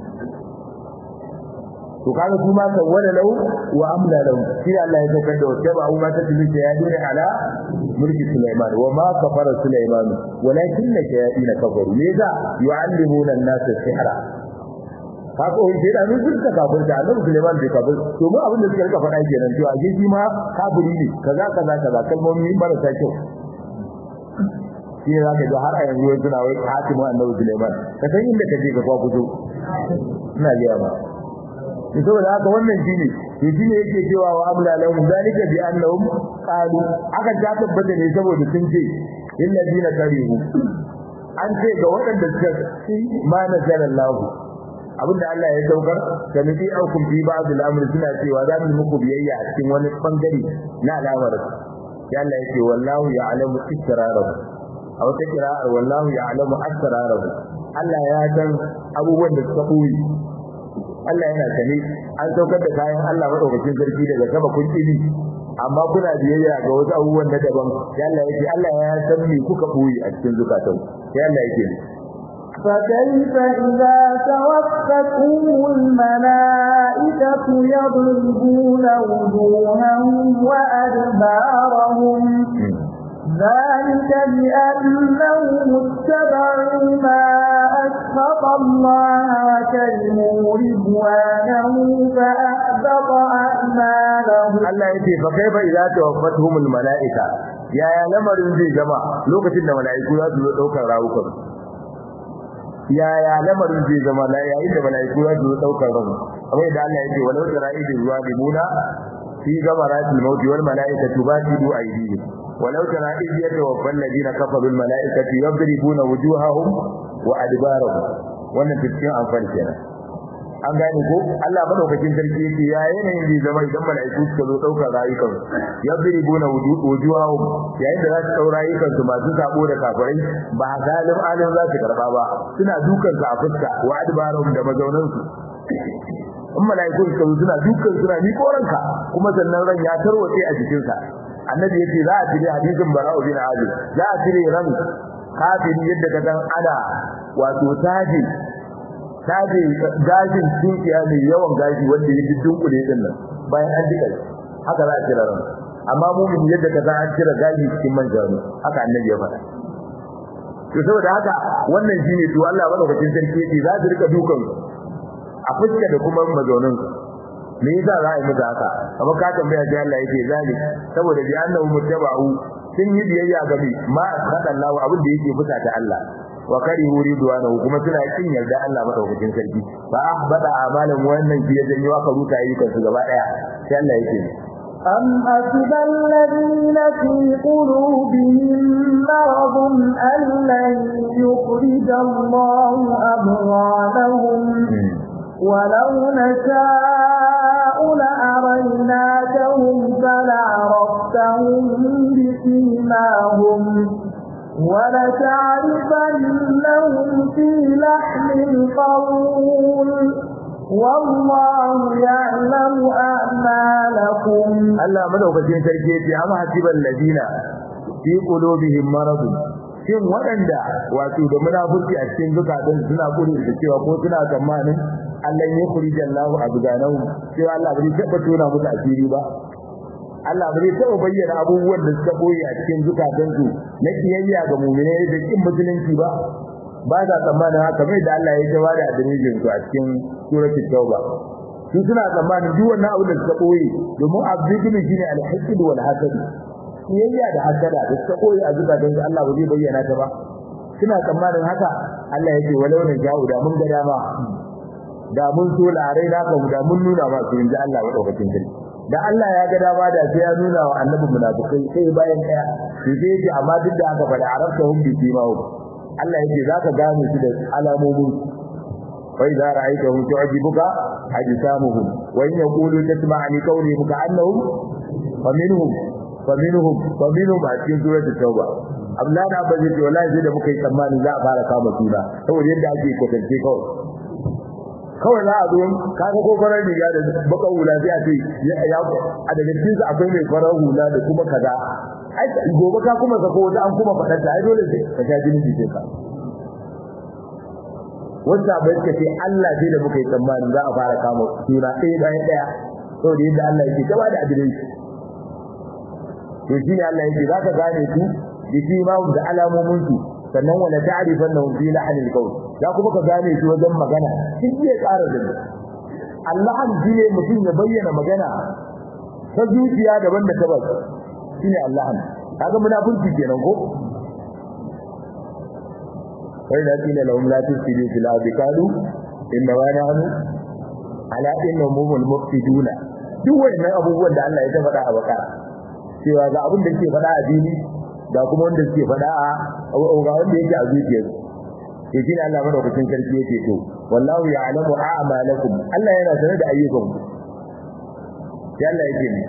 to kaga su ma sawwala lahu wa amla lahu shi Allah ya saukar da wata ba ma ta tilu ya dole ala mulki Sulaiman wa ma kafara Sulaiman walakin shayatin kafaru ne za yu'allimuna an-nas sihra haka wani sai da mun suka kafir da Allah Sulaiman bai kafir to mu abin da suka rika faɗa kenan to a shi ma kafiri ne kaza kaza kaza kalmomi marasa kyau shi ne zaka ga har a yanzu suna wai hatimu annabi Sulaiman ka san inda kaje ka kwa fito ina ga ba to saboda haka wannan shine to shine yake cewa wa amla lahum zalika bi annahum qalu aka ta tabbata ne saboda sun ce illazina karihu an ce ga waɗanda suka ma nazalallahu abinda Allah ya saukar da nufi aukum fi ba'd al-amr suna cewa za mu muku biyayya a cikin wani bangare na al'amar ya Allah yake wallahu ya'lamu israrahu a wata kira'ar wallahu ya'lamu asrarahu Allah ya san abubuwan da suka koyi Allah yana sani an saukar da kayan Allah madaukakin sarki daga sama kun kini amma kuna biyayya ga wasu abubuwan na daban ya Allah yake Allah ya san me kuka koyi a cikin zukatan ya Allah yake فكيف إذا توفتهم الملائكة يضربون وجوههم وأدبارهم ذلك بأنهم اتبعوا ما أسخط الله وكرموا رضوانه فأحبط أعمالهم Allah yake fa kaifa idza tawaffatuhumul malaika yaya lamarin zai zama lokacin da malaiku za su zo daukar rawukan yaya lamarin zai zama la yayin da malaiku za su zo daukar ran amma idan Allah yake walau tara'idu zalimuna fi gamaratil maut wal malaikatu basidu aydihim walau tara idh yatawaffa alladhina kafaru al malaikatu yadribuna wujuhahum wa adbarahum wannan cikin amfani kenan an gane ko Allah madaukakin sarki yake ya yanayin zai zama idan malaiku suka zo daukar rayukan yadribuna wujuhahum yayin da za su daura rayukan su masu sabo da kafirai ba zalim alim za su karba ba suna dukan su a fuska wa adbarahum da mazaunan su in malaiku suka zo suna dukan suna ni koranka kuma sannan ran ya tarwace a jikin sa annabi yace za a tire hadisin bara'u bin azib za a tire ran kafiri yadda ka san ana wato taji taje gashin tunkiya mai yawan gashi wanda ya dunkule din nan bayan an dika haka za a kira ran amma mumin yadda ka an kira gashi cikin manjaro haka annabi ya faɗa to saboda haka wannan shine to Allah madaukakin sarki yake za su rika dukan a fuska da kuma mazaunin me yasa za a yi musu haka amma ka tambaya sai Allah yake zali saboda bi annahu muttaba'u sun yi biyayya ga bi ma sallallahu abin da yake fusa ta Allah wa karihu ridwanahu kuma suna kin yarda Allah madaukakin sarki fa ahbada amalan wannan shi ya janyo aka ruta ayyukan su gaba daya sai Allah yake أم حسب الذين في قلوبهم مرض أن لن يخرج الله أبغانهم ولو نشاء لأريناكهم فلعرفتهم بسيماهم ولتعرفنهم في لحن القول والله يعلم أعمالكم Allah madaukakin sarki yace amma hasiban ladina fi qulubihim marad shin waɗanda wato da munafiki a cikin zukatan suna kuri da cewa ko suna tsammanin Allah ya kuri jallahu abganahu cewa Allah bai taba tona musu asiri ba Allah bai taba bayyana abubuwan da suka boye a cikin zukatan su na kiyayya ga mu'minai da kin musulunci ba ba za tsammanin haka mai da Allah ya jawa da adirijin su a cikin suratul tauba su suna tsammanin duk wannan abin da suka boye domin abdul shine al-hasad wal hasad kiyayya da hasada da suka boye a zukatan su Allah ba zai bayyana ta ba suna tsammanin haka Allah yake walau ne ja'u da mun ga dama da mun so larai na ka da mun nuna ma su inda Allah madaukakin sarki da Allah ya ga dama da sai ya nuna wa annabi munafikai sai bayan daya sai sai yake amma duk da haka fa da arabta hum bi simahu Allah yake zaka gane su da alamomin wa idza ra'aytahum tu'jibuka ajsamuhum wa in yaqulu tasma'a li qawlihim ka'annahum fa minhum fa minhum fa minhum a cikin suratul tauba Allah da ba zai ce wallahi sai da muka yi tsammani za a fara kama suna saboda yadda ake kwatance kawai kawai za a zo kaga ko farar riga da baka hula sai a ce ya a daga cikin su akwai mai farar hula da kuma kaza ai gobe ka kuma sako wata an kuma fadar ta ai dole sai ka sha jini ce ka wanda bai ka ce Allah sai da muka yi tsammani za a fara kama suna ɗaya bayan ɗaya saboda yadda Allah yake gaba da adirin shi to shi ne Allah yake zaka gane su da shi ma da alamomin su sannan wala ta'rifannahum fi lahnil qawl ya kuma ka gane shi wajen magana shi zai ƙara da ni Allah shi ne mutum ya bayyana magana ta zuciya daban da tabbas shine Allah kaga munafiki kenan ko kai da kila lahum la tusidu fil ardi qalu inna wa nahnu ala inna mumul mufsiduna duk wannan abubuwan da Allah ya ta faɗa a bakara cewa ga abin da yake faɗa a dini ga kuma wanda suke faɗa a ga wanda yake a zuciyar to shi Allah madaukakin sarki yake to wallahu ya'lamu a'malakum Allah yana sanar da ayyukanku sai Allah yake ne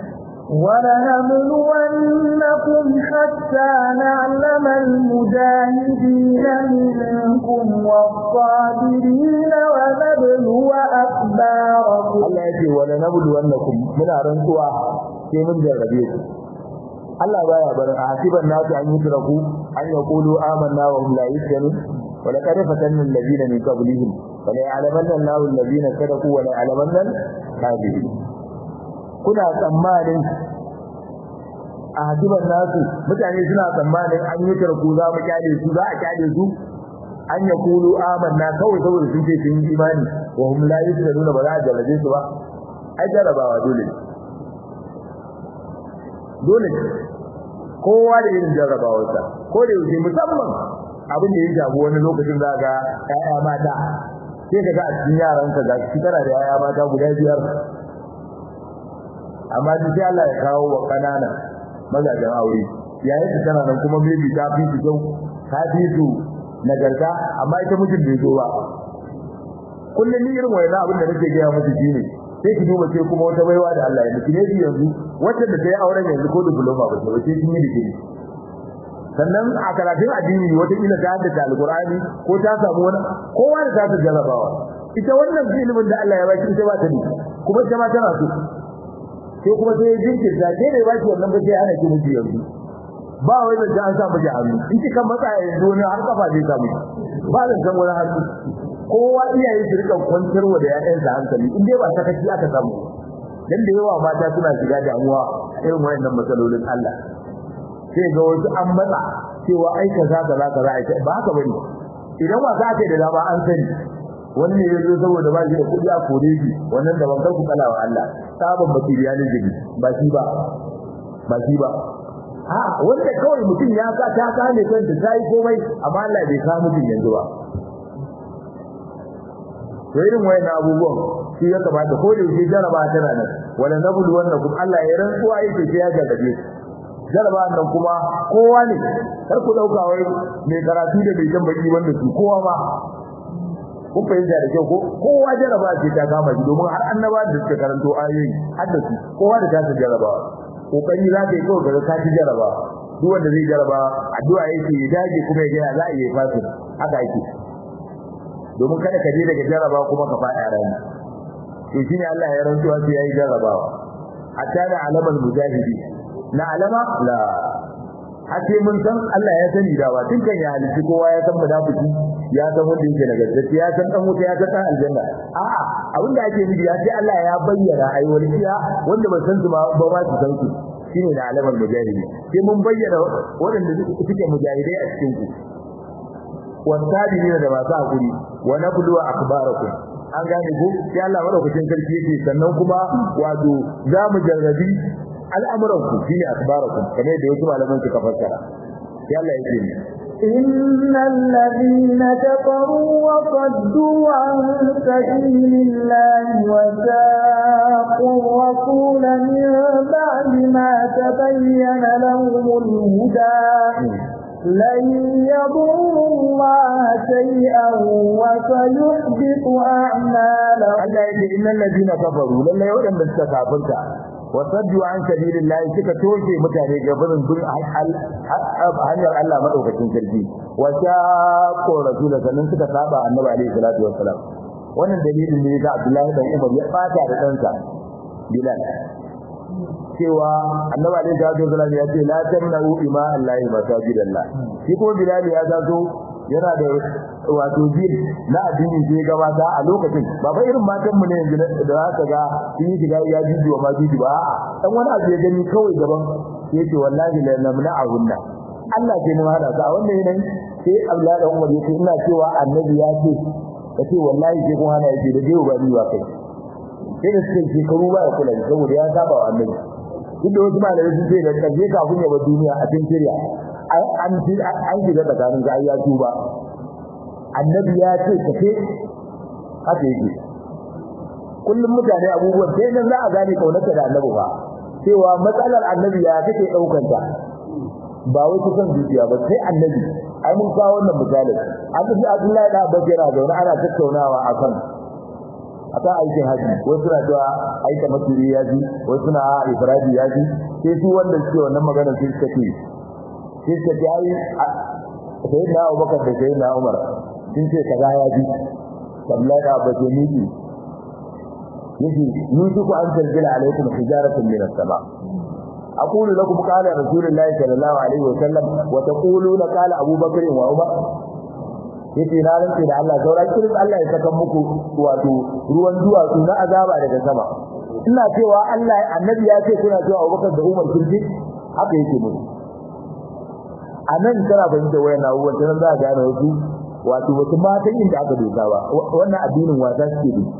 ولنبلونكم حتى نعلم المجاهدين منكم والصابرين ونبلو أخباركم Allah yake wala nabluwannakum muna rantsuwa sai mun jarrabe ku Allah baya barin hasiban nasu an yutraku an yaqulu amanna wa hum la yuftanun wa laqad fatanna alladhina min qablihim wa la ya'lamanna Allahu alladhina sadaqu wa la ya'lamanna al-kadhibin kuna tsammanin a hasiban nasu mutane suna tsammanin an yutraku za mu kyale su za a kyale su an yaqulu amanna kawai saboda sun ce sun yi imani wa hum la yuftanun ba za a jarrabe su ba ai jarrabawa dole dole kowa da irin jarrabawarsa ko da yake musamman abin da ya shafi wani lokacin za ga ƴaƴa mata sai ka ga a cikin yaranka ga shi kana da ƴaƴa mata guda biyar amma duk sai Allah ya kawo wa kanana mazajen aure yayin da tana nan kuma maybe ta fi su kyau ta fi su nagarta amma ita mijin bai zo ba kullum ni irin wayan abin da nake gaya musu shine sai ki duba sai kuma wata baiwa da Allah ya miki ne yanzu wacce da tayi auren yanzu ko diploma ba sai kin yi digiri sannan a karatun addini wata kila ta haddace alqur'ani ko ta samu wani kowa da ta jarabawa ita wannan ilimin da Allah ya baki ita ba ta ne kuma ita ma tana so sai kuma sai jinkirta sai ne baki wannan ba sai ana ki miji yanzu ba wai da an sa miji hannu in kika matsa yanzu ne har kafa zai samu ba zan san wani hannu kowa iyaye su rika kwantarwa da ƴaƴansa hankali in dai ba sakaci aka samu dan da yawa mata suna shiga damuwa irin wayannan matsalolin Allah sai ga wasu an matsa cewa ai kaza kaza kaza ai ba haka bane idan wasa ake da dama an sani wani ne yazo saboda ba shi da kudi a kore shi wannan da bankar ku kalawa Allah sabon bakiriya ne jibi ba shi ba ba shi ba a wanda kawai mutum ya sa ta kane kanta ta yi komai amma Allah bai sa mutum yanzu ba to irin wayannan abubuwan shi ya kamata ko da yake jaraba tana nan wala nabulu wannakum Allah ya rantsuwa yake sai ya jarrabe jaraba nan kuma kowa ne kar ku dauka wai mai karatu da mai jan baki wanda su kowa ba kun fahimta da kyau ko kowa jaraba ce ta kama shi domin har annaba da suka karanto ayoyi har da su kowa da ta jaraba kokari za ka yi kawai ga ka ci jaraba duk wanda zai jaraba addu'a yake ya dage kuma ya ga za a yi fasin haka yake domin kada ka je daga jaraba kuma ka fada rani to shine Allah ya rantsuwa sai yayi jarabawa hatta da alamal mujahidi na alama la hace mun san Allah ya sani da wa tun kan ya halitta kowa ya san munafiki ya san wanda yake na gaskiya ya san dan wuta ya san dan aljanna a'a abin da ake nufi ya ce Allah ya bayyana ai wani iya wanda ba san su ba ba ma su san su shine da alamar mujahidi sai mun bayyana waɗanda suke mujahidai a cikin ku wasabirina da masu hakuri wa nablu akhbarakum an gane ko sai Allah madaukakin sarki yake sannan kuma wato za mu jarrabi al'amuran ku shine akhbarakum kamar da wasu malaman suka fassara sai Allah yake ni إن الذين كفروا وصدوا عن سبيل الله وساقوا الرسول من بعد ما تبين لهم الهدى لن يضروا الله شيئا وسيحبط أعمالهم Allah yake innal ladina kafaru lalle wadanda suka kafirta wa saddu an sabilillahi suka toshe mutane gabanin bin hanyar Allah madaukakin sarki wa shaqqa rasul sannan suka saba annabi alaihi salatu wassalam wannan dalilin ne ga Abdullahi dan Umar ya fata da ɗansa Bilal cewa annabi alaihi salatu wassalam ya ce la tamna'u ima Allahi masajidallah shi ko Bilal ya zazo yana da wato jin na addini sai gabata a lokacin ba fa irin matan mu ne yanzu da za ka ga sun yi shiga ya jiji wa majiji ba a'a dan wani abu ya gani kawai gaban yace wallahi la namna ahunna Allah ke nuna hada sa wannan yanayin sai Allah da Umar yace ina cewa annabi ya ce kace wallahi sai kun hana yake da dai ba ni ba kai sai da suke shekaru ba ya kula saboda ya saba wa annabi duk da wasu malamai sun ce da kaje kafin ya bar duniya a cikin shirya an an shiga tsakanin ga ya tuba annabi ya ce kace haka yake kullum mutane abubuwan sai nan za a gane kaunarka da annabi ba cewa matsalar annabi ya kake daukar ta ba wai kusan zuciya ba sai annabi ai mun kawo wannan misalin an ji Abdullahi da Abbas yana zaune ana tattaunawa akan akan aikin haji wasu na cewa aika masuri ya ji wasu na ibrahim ya ji sai su wanda suke wannan magana sai suka ce sai suka ce ai sai na Abubakar da sai na Umar sun ce kaza ya ji Abdullahi da Abbas ya miki yace yusufu an tanzila alaikum hijaratun min as-sama' أقول لكم قال رسول الله صلى الله عليه وسلم وتقولون قال أبو بكر وعمر yace na rantse da Allah sauran kirin Allah ya saka muku wato ruwan duwatsu na azaba daga sama ina cewa Allah annabi ya ce kuna cewa Abubakar da Umar sun ji haka yake musu anan tana fahimta wayan abubuwan tana za a gane wasu wato wasu matan inda aka doka ba wannan addinin wasa suke bi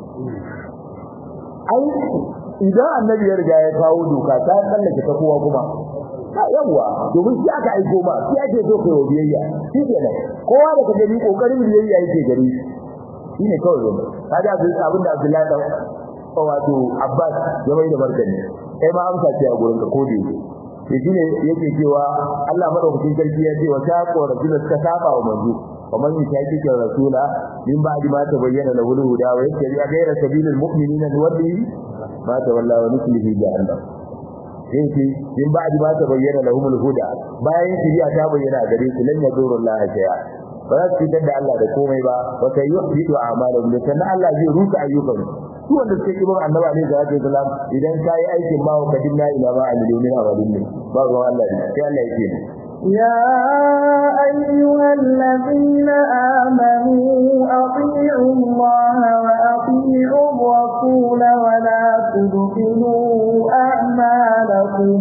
ai idan annabi ya riga ya kawo doka ta tsallake ta kowa kuma yawa domin shi aka aiko ma shi ake so kai wa biyayya shi ke nan kowa da ka gani kokarin biyayya yake gari shi ne kawai zama kaga abin da Abdullahi da wato Abbas ya mai da martani kai ma amsa ce a gurin ka ko da yake shi ne yake cewa Allah madaukakin sarki ya ce wa ta qora da suka saba wa manzo ومن يشاكك الرسول من بعد ما تبين له الهدى ويتبع غير سبيل المؤمنين نوله ما تولى ونسله جهنم yake in ba ba ta bayyana lahum al-huda bayan shiriya ta bayyana gare su lan yaduru Allah shay'a ba za su fitar da Allah da komai ba wa sai yuhbitu a'malahum da sannan Allah zai rusa ayyukan su wanda suke kibin annabi alaihi salatu wasalam idan kai aikin ma wa kadinna ila ma amilu min amalin ba ruwan Allah ne sai Allah yake يا أيها الذين آمنوا أطيعوا الله وأطيعوا الرسول ولا تبطلوا أعمالكم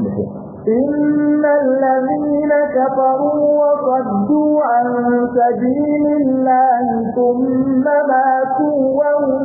إن الذين كفروا وصدوا عن سبيل الله ثم ماتوا وهم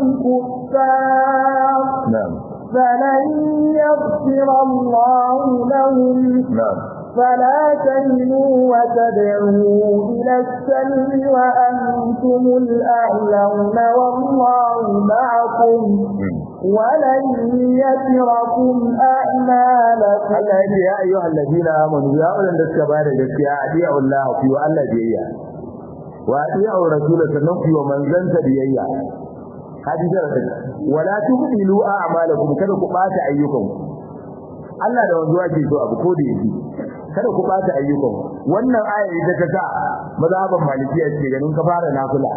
كفار فلن يغفر الله لهم فلا تهنوا وتدعوا إلى السلم وأنتم الأعلون والله معكم ولن يتركم أعمالكم Allah ya ya ayyuhal ladina amanu ya ulanda suka bada gaskiya adiya Allah fi wa Allah biyayya wa adiya rasul sannan fi wa manzanta biyayya hadisa da wala tubdilu a'malakum kada ku bata ayyukanku Allah da wanzuwa ke so abu ko da yake kada ku bata ayyukan wannan aya ita ta sa mazhaban malikiya ce ganin ka fara nafila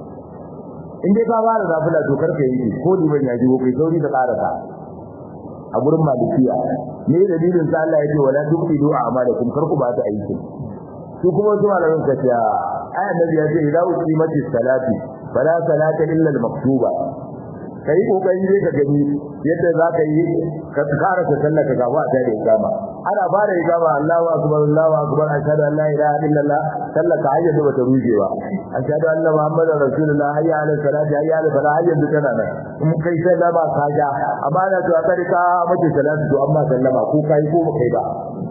in dai ka fara nafila to karka yi ko liban ya jiwo kai sauri da karasa a gurin malikiya me dalilin sa Allah yake wala tuqidu a'malakum karku bata aiki su kuma su malamin ka ce aya nabi ya ce idza uqimati salati fala salata illa al-maktuba kai kokari ne ka gani yadda za ka yi ka tsara ta sallah ka gaba ta da ikama ana fara ikama Allahu akbar Allahu akbar ashhadu an la ilaha illallah sallah ka hayya da bata rujewa ashhadu anna muhammadar rasulullah hayya ala salati hayya ala salat hayya da tana nan in kai sallah ba ka ja amma na to aka rika mace salatu to amma sallama ko kai ko ba kai ba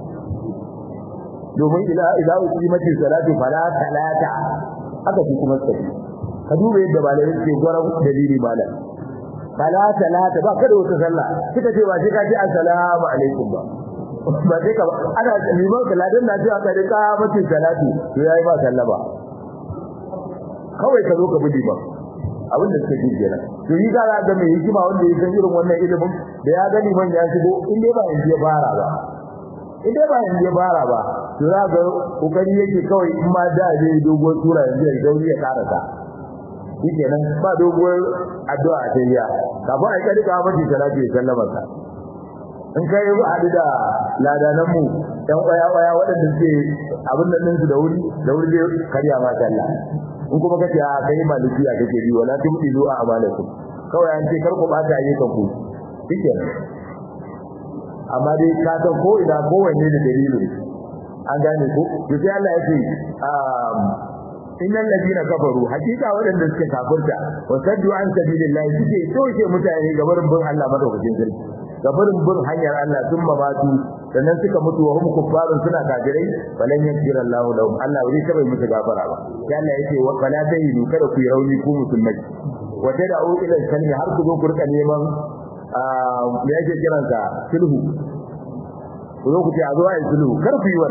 domin ila ila uqimati salatu fala talata aka fi kuma sai ka duba yadda malamin ke gwaran dalili malam fala talata ba kada wata sallah kika ce ba sai ka ji assalamu alaikum ba ba sai ka ana liman kaladan na ji aka rika mace salati to yayi ba sallama kawai ka zo ka bi ba abin da suke ji kenan to yi ga ga mai hikima wanda ya san irin wannan ilimin da ya gani man ya shigo in dai ba in ya fara ba in dai ba in ya fara ba to za ga kokari yake kawai in ma da zai dogon tura yanzu ya dauri ya karasa shikenan ba doguwar addu'a a tayya kafin ai kadi ka mace salati ya sallama ka in kai ba hadu da ladanan mu dan waya waya waɗanda suke abin nan su da wuri da wuri zai karya ma sallah in kuma kace a kai malikiya kake bi wala tumti zuwa amalakum kawai an ce kar ku bata ayyukan ku shikenan amma dai ka san ko ina kowanne da dalilin an gane ko to sai Allah ya ce innal ladina kafaru hakika wadanda suka kafirta wa saddu an sabilillahi suke soke mutane ga barin bin Allah madaukakin sarki ga barin bin hanyar Allah sun mabatu sannan suka mutu wa hum kuffarun suna kafirai falan yakira Allahu lahum Allah bai taba musu gafara ba sai Allah yake wa fala tahidu kada ku yi rauni ku musulmai wa tad'u ila salmi har ku zo ku rika neman me yake kiransa sulhu ku zo ku ce a zo a yi sulhu kar ku yi wannan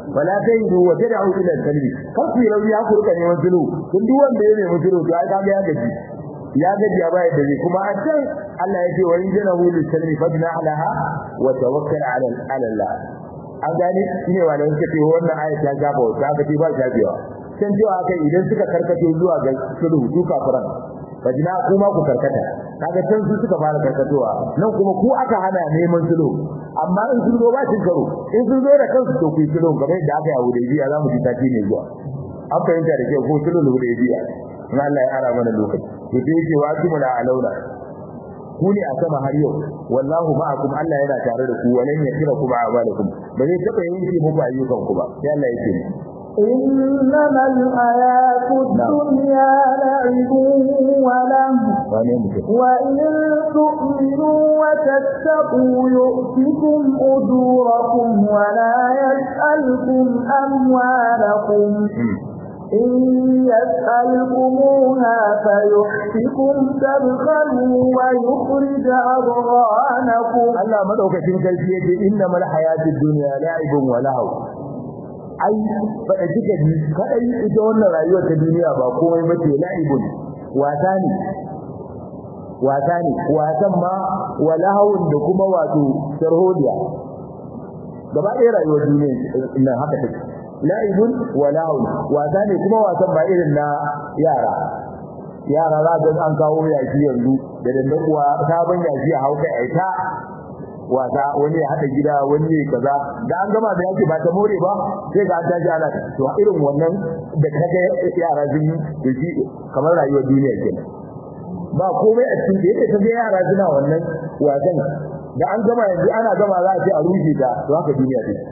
wala tahidu wa tad'u ila al-kalbi kar ku rauni ya ku rika neman sulhu kun duk wanda ya nemi sulhu to ai kaga ya gaji ya gaji ya bai da kuma a can Allah ya ce wa injanahu lis-salmi fabna alaha wa tawakkal ala Allah an gane shine wanda suka ce wannan aya ta gaba wata aka ce ba ta biya san cewa kai idan suka karkace zuwa ga sulhu su kafiran fajina kuma ku karkata kaga can su suka fara karkatowa nan kuma ku aka hana neman sulhu amma in sun zo ba cin karo in sun zo da kansu to ku yi sulhu kamar yadda aka yi a Hudaybiya za mu ji tafi ne zuwa an fahimta da kyau ko sulhu Hudaybiya in Allah ya ara mana lokaci to sai yake wa kimula alauna ku ne a sama har yau wallahu ma'akum Allah yana tare da ku walan yakira kuma amalakum ba zai taba yanke muku ayyukan ku ba sai Allah yake إنما الحياة الدنيا لعب وله وإن تؤمنوا وتتقوا يؤتكم أجوركم ولا يسألكم أموالكم إن يسألكموها فيحفكم تبخلوا ويخرج أضغانكم الله مدعوكتين كالفية إنما الحياة الدنيا لعب ولهو ai faɗa kika ji kadai ita wannan rayuwar ta duniya ba komai bace la'ibun wasa ne wasa ne wasan ma walahawun da kuma wato sharhodiya gaba ɗaya rayuwar duniya nan haka take la'ibun walahawun wasa ne kuma wasan ba irin na yara yara za ga an kawo yaki yanzu da dandan kuwa sabon yaki a hauka aita wasa wani ya hada gida wani ya kaza da an gama da yake ba ta more ba sai ga an tashi ana to irin wannan da kaga yara sun yi shi kamar rayuwar duniya kenan ba komai a cikin yadda kaga yara suna wannan wasan da an gama yanzu ana gama za a ce a rushe ta to haka duniya take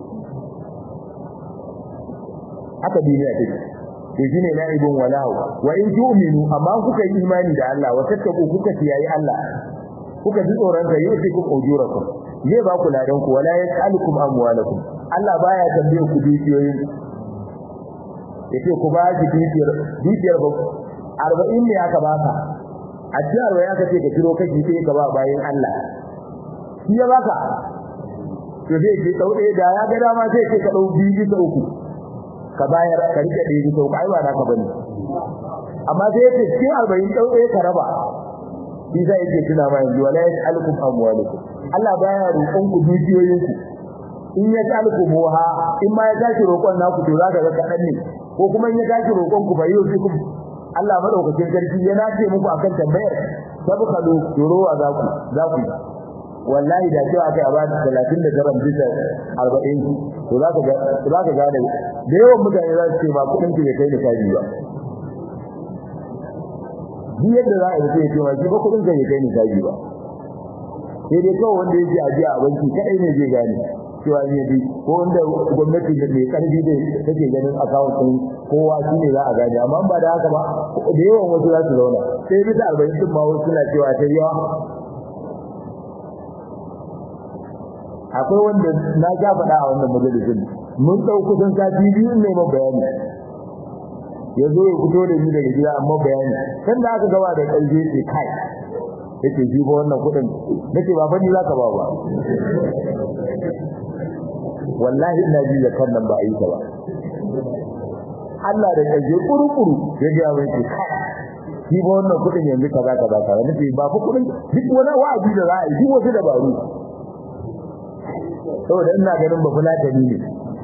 haka duniya take to shine la'ibun walahu wa in tu'minu amma kuka yi imani da Allah wa tattaku kuka kiyaye Allah kuka ji tsoron sa yusi ku ujurakum zai ba ku ladan ku wala yasalukum amwalakum Allah baya tambaye ku dukiyoyin yace ku ba ki dukiyar dukiyar ba 40 ne aka baka a cikin arwa ya kace ka kiro kashi sai ka ba bayin Allah shi ya baka to zai ce dau ɗaya da ya ga dama sai ce ka dau biyu bisa uku ka bayar ka rike ɗaya bisa uku ai ba naka bane amma sai ya ce cikin 40 dau ɗaya ka raba shi zai yake tuna ma yanzu wala yas'alukum amwalukum Allah baya roƙon ku dukiyoyin ku in ya ta'alku muha in ma ya tashi roƙon naku to zaka ga kadan ne ko kuma in ya tashi roƙon ku bai yi ku Allah madaukakin sarki yana ce muku akan tambayar sabqalu durowa za ku za ku wallahi da cewa kai a ba 39 bisa 40 to zaka ga zaka ga da yawan mutane za su ce ba kudin ki bai kai ni kaji ba duk yadda za a yi sai ce ma shi ba kudin zai kai ni kaji ba sai dai kawai wanda yake ajiya a banki kadai ne zai gane cewa ne bi ko wanda gwamnati da mai karfi da take ganin account din kowa shi ne za a gane amma ba da haka ba da yawan wasu za su zauna sai bisa arba'in din ma wasu suna cewa ta yawa akwai wanda na ja faɗa a wannan majalisin mun ɗau kusan sati biyu ne ma bayani ya zo ya fito da ni daga gida amma bayani kan da aka gaba da ƙarfi ce kai yake ji ba wannan kuɗin nake ba fani zaka ba ba wallahi ina ji da kan nan ba yi ta ba Allah da ƙarfi kurukuru ya ga mai ce kai ji ba wannan kuɗin yanzu kaza kaza kaza nake ba fa kuɗin duk wani wa'azi da za a yi duk wasu dabaru saboda ina ganin ba fulatani ne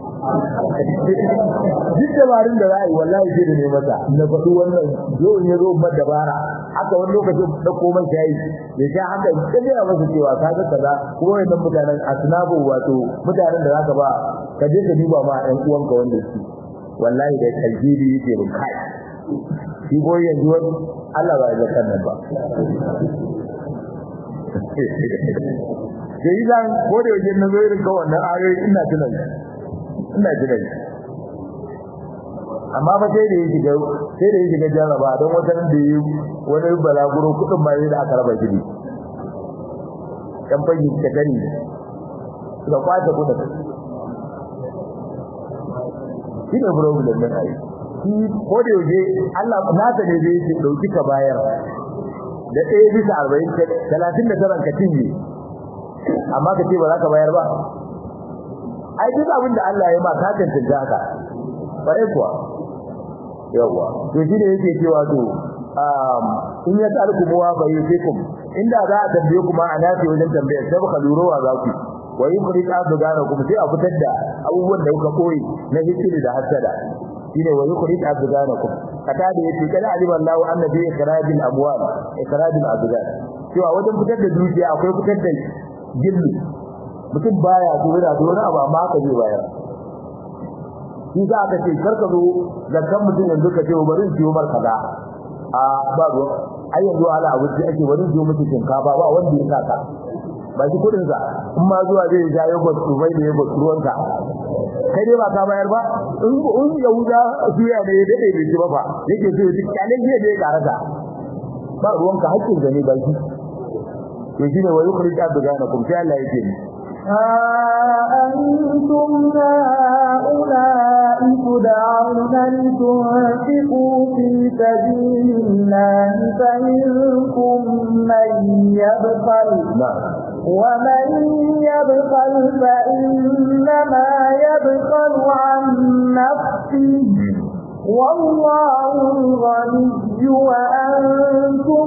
duk dabarun da za a yi wallahi sai da ne mata na faɗi wannan zo in ya zo ba dabara haka wani lokacin da komai shayi ya sha haka in ya masa cewa ka ga kaza kuma wannan mutanen asnabu wato mutanen da zaka ba ka je ka duba ma ɗan uwanka wanda su wallahi da kalbiri yake bin kai shi boy yanzu wani Allah ba ya kan nan ba sai zan ko da yake na zo irin ga wannan ayoyi ina tunani ina jira amma ba sai da yake ga sai da yake ga jaraba don wata da yi wani balaguro kudin ma da aka raba shi kan fagi ta gani da kwata kudin shi ne problem na ai shi ko da yake Allah na ta ne zai dauki ka bayar da ɗaya bisa arba'in talatin da taran ka cinye amma ka ce ba za ka bayar ba ai duk abin da Allah ya ma ka tantance haka bare kuwa yawa to shi ne yake cewa to um in ya tsarku muwa bai fikum inda za a tambaye kuma a nafi wajen tambaya sai baka lurowa za ku wa yukhrij abdanakum sai a fitar da abubuwan da kuka koyi na hikiri da hasada shine wa yukhrij abdanakum kata da yace kana aliman lahu annabi ikrajil amwal ikrajil abdan cewa wajen fitar da dukiya akwai fitar da gilli mutum baya dora da wani abu amma ka zai bayar shi za ka ce karka zo zakkan mutum yanzu ka ce bari in ciwo mar kaza a ba ruwa ai yanzu ala abu da ake bari in ciwo mutum shinkafa ba wanda ya saka ba shi kudin sa in ma zuwa zai ja yogurt dubai da yogurt ruwanka kai dai ba ka bayar ba in in yahuda suya ne ya dade bai ci ba fa yake so duk kalin zai da ya karata ba ruwanka hakkin gane ba shi to shine wa yukhrij abdanakum sai Allah yake ni ها أنتم هؤلاء تدعون لتنفقوا في سبيل الله فمنكم من يبخل na'am ومن يبخل فإنما يبخل عن نفسه والله الغني وأنتم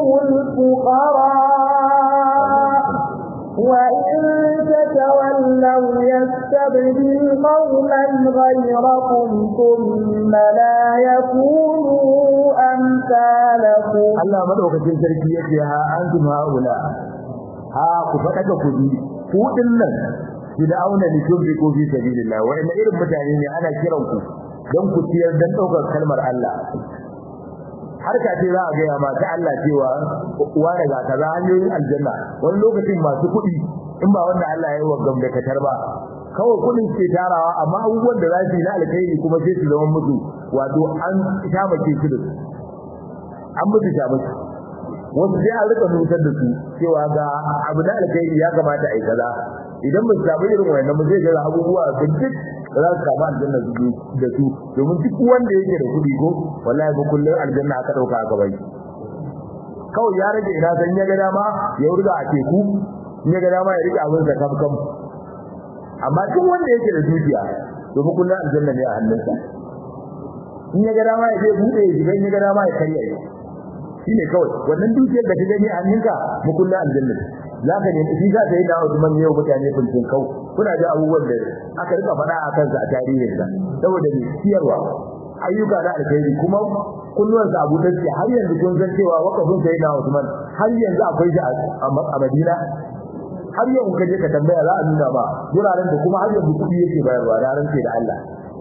الفقراء وإن تتولوا يستبدل قوما غيركم ثم لا يكونوا أمثالكم Allah madaukakin sarki yake ha antum haula ha ku fada ka kudi ku dinnan bid'auna li tunfiqu fi sabilillah wa inna irin mutane ne ana kiran ku dan ku ciyar dan daukar kalmar Allah harka ce za a ga ma ta Allah cewa uwa daga kaza hanyoyin aljanna wani lokacin masu kudi in ba wanda Allah ya yi wa gamdakatar ba kawai kudin ke tarawa amma abubuwan da za su yi na alkhairi kuma sai su zama musu wato an shamake su da su an mutu shamake wasu sai an rika nutar da su cewa ga abu na alkhairi ya kamata a yi kaza idan ba su samu irin wannan ba zai ga abubuwa da duk da za su samu aljanna su da su domin duk wanda yake da kuɗi ko wallahi ba kullum aljanna aka ɗauka aka bai kawai ya rage ina san ya ga dama ya wurga a teku in ya ga dama ya rike abin sa kam kam amma duk wanda yake da dukiya domin kullum aljanna ne a hannunsa in ya ga dama ya je bude ya shiga in ya ga dama ya karya shi shine kawai wannan dukiyar da ka gani a hannunka mu kullu aljanna zaka ne shi za ta yi da Usman yau mutane bincin kau kuna da abubuwan da aka rika faɗa a kansa a tarihin sa saboda ne ciyarwa ayyuka da alkhairi kuma kullun sa abu take har yanzu kun san cewa wakafin sai da Usman har yanzu akwai shi a Madina har yau kaje ka tambaya za a nuna ba guraren da kuma har yanzu kudi yake bayarwa da ran da Allah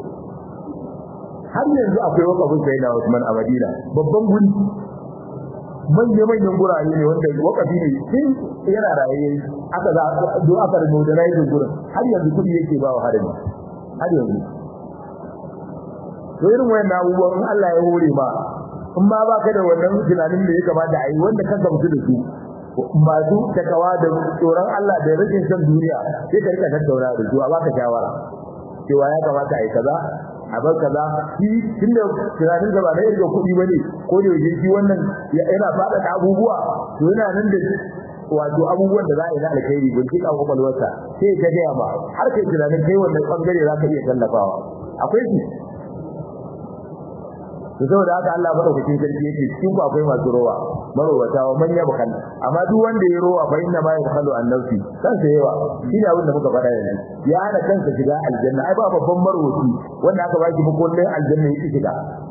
har yanzu akwai wakafin sai da Usman a Madina babban guri manya-manyan gurare ne wanda wakafi ne tun yana raye aka za do aka da modernize gurin har yanzu kudi yake ba wa harami har yanzu to irin wayan abubuwan in Allah ya hore ma in ma baka da wannan tunanin da ya kamata a yi wanda ka gamsu da su masu takawa da tsoron Allah da rikin san duniya sai ka rika tattauna da su a baka shawara cewa ya kamata a yi kaza a bar kaza shi tunda tunanin da ba na irin kuɗi bane ko da yake shi wannan yana fada da abubuwa to yana nan da wato abubuwan da za a yi na alkhairi gunki a kwakwalwarsa sai ka gaya ba har kai tunanin kai wannan bangare za ka iya tallafawa akwai shi to saboda haka Allah madaukakin sarki yake cikin ku akwai masu rowa marowata wa manya bakan amma duk wanda ya rowa fa inna ma yakhalu an nafsi kansa yawa shine abin da muka faɗa yanzu ya hana kansa shiga aljanna ai ba babban marwaci wanda aka baki bukullin aljanna yake shiga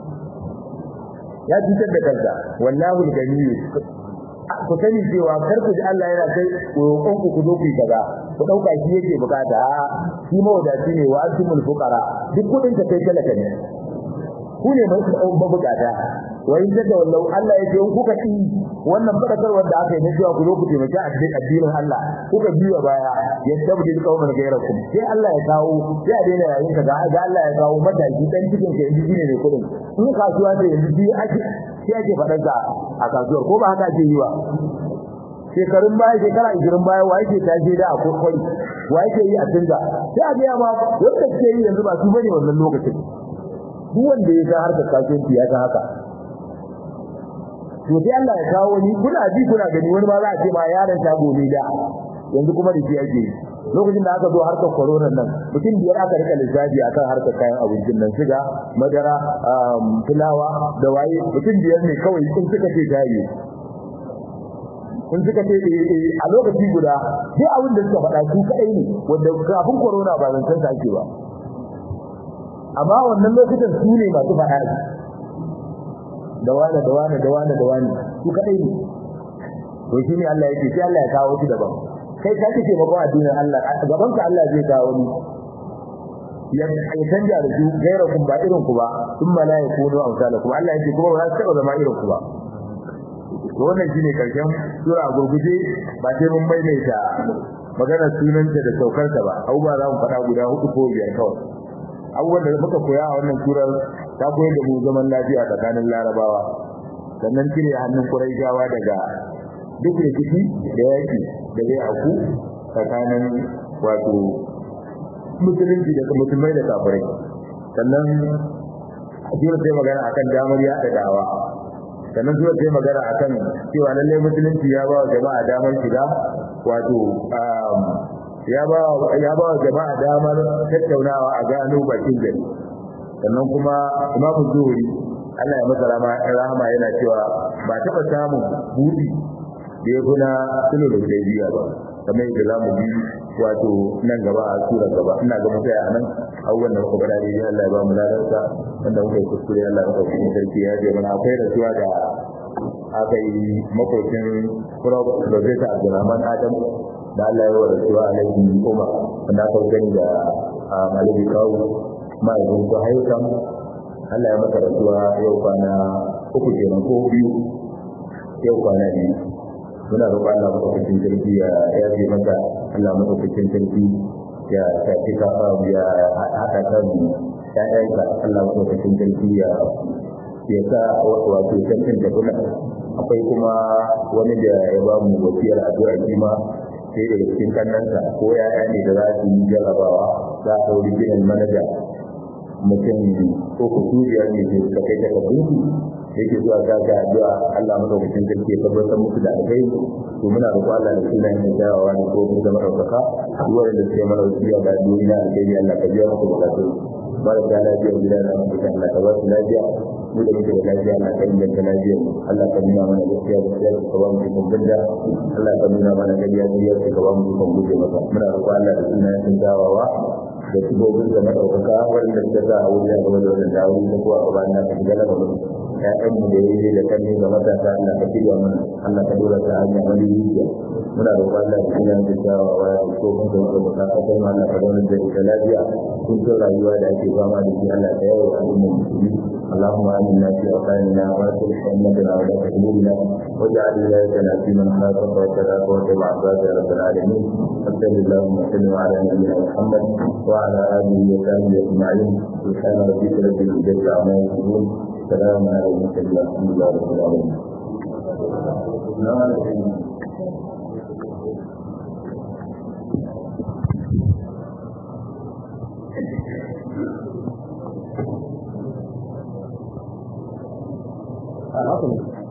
ya cutar da kansa wallahu al-ghani ku sani cewa kar ku ji Allah yana kai roƙon ku ku zo ku kaza ku dauka shi yake bukata shi mawadaci ne wa antumul fuqara duk kudin ka kai talaka ne ku ne mai mabukata wa in daga wallahu Allah yake in kuka ci wannan fadakarwar da aka yi na cewa ku zo ku taimaki addinin Allah kuka biya baya ya tabbatar kauman gairakum sai Allah ya kawo sai a daina yayin ka ga Allah ya kawo mataki dan cikin ka yanzu shine ne kudin in kasuwa ce yanzu bi ake sai ake fadar da a kasuwar ko ba haka ake yi ba shekarun baya shekara 20 baya wa yake taje da a kokoi wa yake yi a tunga sai a ga ma wanda ke yi yanzu ba su bane wannan lokacin duk wanda ya ga harkar kasuwanci ya ga haka to sai Allah ya kawo ni kuna ji kuna gani wani ba za a ce ma yaron ta gobe da yanzu kuma da shi ake lokacin da aka zo harkar corona nan mutum biyar aka rika lissafi akan harkar kayan abincin nan shiga madara fulawa da waye mutum biyar ne kawai in suka ce tayi in suka ce a lokaci guda duk abin da suka faɗa su kaɗai ne wanda kafin corona ba zancen sa ake ba amma wannan lokutan su ne masu faɗa da wani da wani da wani da wani su kaɗai ne to shi ne Allah yake sai Allah ya kawo su daban kai ka kike bakon addinin Allah gaban ka Allah zai kawo ni ya canja da su gaira kun ba irin ku ba sun mala ya kuno amsalakum Allah yake kuma ba za su taɓa zama irin ku ba to wannan shine karshen sura gurguje ba sai mun maimaita maganar sunanta da saukarta ba abubuwa za mu faɗa guda hudu ko biyar kawai abubuwan da muka koya a wannan surar ta koyar da mu zaman lafiya tsakanin larabawa sannan cire hannun kuraishawa daga duk rikici da yaki da zai aku tsakanin wato musulunci da musulmai da kafirai sannan sura sai magana akan damar yaɗa dawa sannan sura sai magana akan cewa lallai musulunci ya ba wa jama'a damar shiga wato ya ba ya ba wa jama'a damar tattaunawa a gano bakin gari sannan kuma imamu zuhuri Allah ya masa rahama yana cewa ba taɓa samun buɗi da ya kuna sulhu da hudaybiya ba kamar yadda za mu bi wato nan gaba a sura gaba ina ga mutaya a nan abubuwan da muka bada dai Allah ya ba mu ladarsa wanda muka yi kuskure Allah ya ɗauki mu sarki ya je mana akwai rasuwa da aka yi makwacin Prof. Professor Abdulrahman Adam da Allah ya wa rasuwa alaihi Umar wanda aka gani da Maliki Kawu ma'aikun ko haikan Allah ya masa rasuwa yau kwana uku kenan ko biyu yau kwana biyu muna roƙon Allah madaukakin sarki ya yafe maka Allah madaukakin sarki ya tafi ka ya haɗa kan ƴaƴanka Allah madaukakin sarki ya ya sa wato sarkin da kuna akwai kuma wani da ya ba mu wasiyar addu'a kima sai daga cikin kannansa ko ya'ya ne da za su yi jarabawa za a ɗauri ginin manaja mutum ko kusuriyar ne ke suka kai takardunsu yake zuwa ga ga addu'a Allah madaukakin sarki ya tabbatar musu da alkai to muna roƙo Allah da sunan yin dawowa ne ko mun zama ɗaukaka duk wanda suke mana wasiya da addu'o'i na alkai Allah ka biya musu bukatu mara da lafiya gida na mutum Allah ka ba su lafiya mu da muke da lafiya Allah ka inganta lafiyar mu Allah ka nuna mana gaskiya gaskiya ka ba mu ikon bunda Allah ka nuna mana gaskiya gaskiya ka ba mu ikon guje masa muna roƙo Allah da sunan yin dawowa da shigogin da maɗaukaka wanda suka sa a wuri a gaba da wannan dawo da kuwa a bayan ka shiga daga mutum ƴaƴanmu da yayi da kanne ga matasa Allah ka shirya mana Allah ka dora ta hanya wani rijiya muna roƙon Allah da sunan da jawa wa ya so kun da wanda ka ka kai mana ka zauna da ita lafiya kun ta rayuwa da ake fama da shi Allah ka yawo al'ummar musulmi اللهم آمنا في أوطاننا وأصلح أئمتنا ولاة أمورنا واجعل ولايتنا في من خافك واتقاك واتبع عبادك يا رب العالمين صل اللهم وسلم على نبينا محمد وعلى آله وصحبه أجمعين سبحان ربك رب العزة عما يصفون سلام على المرسلين والحمد لله رب العالمين Awesome.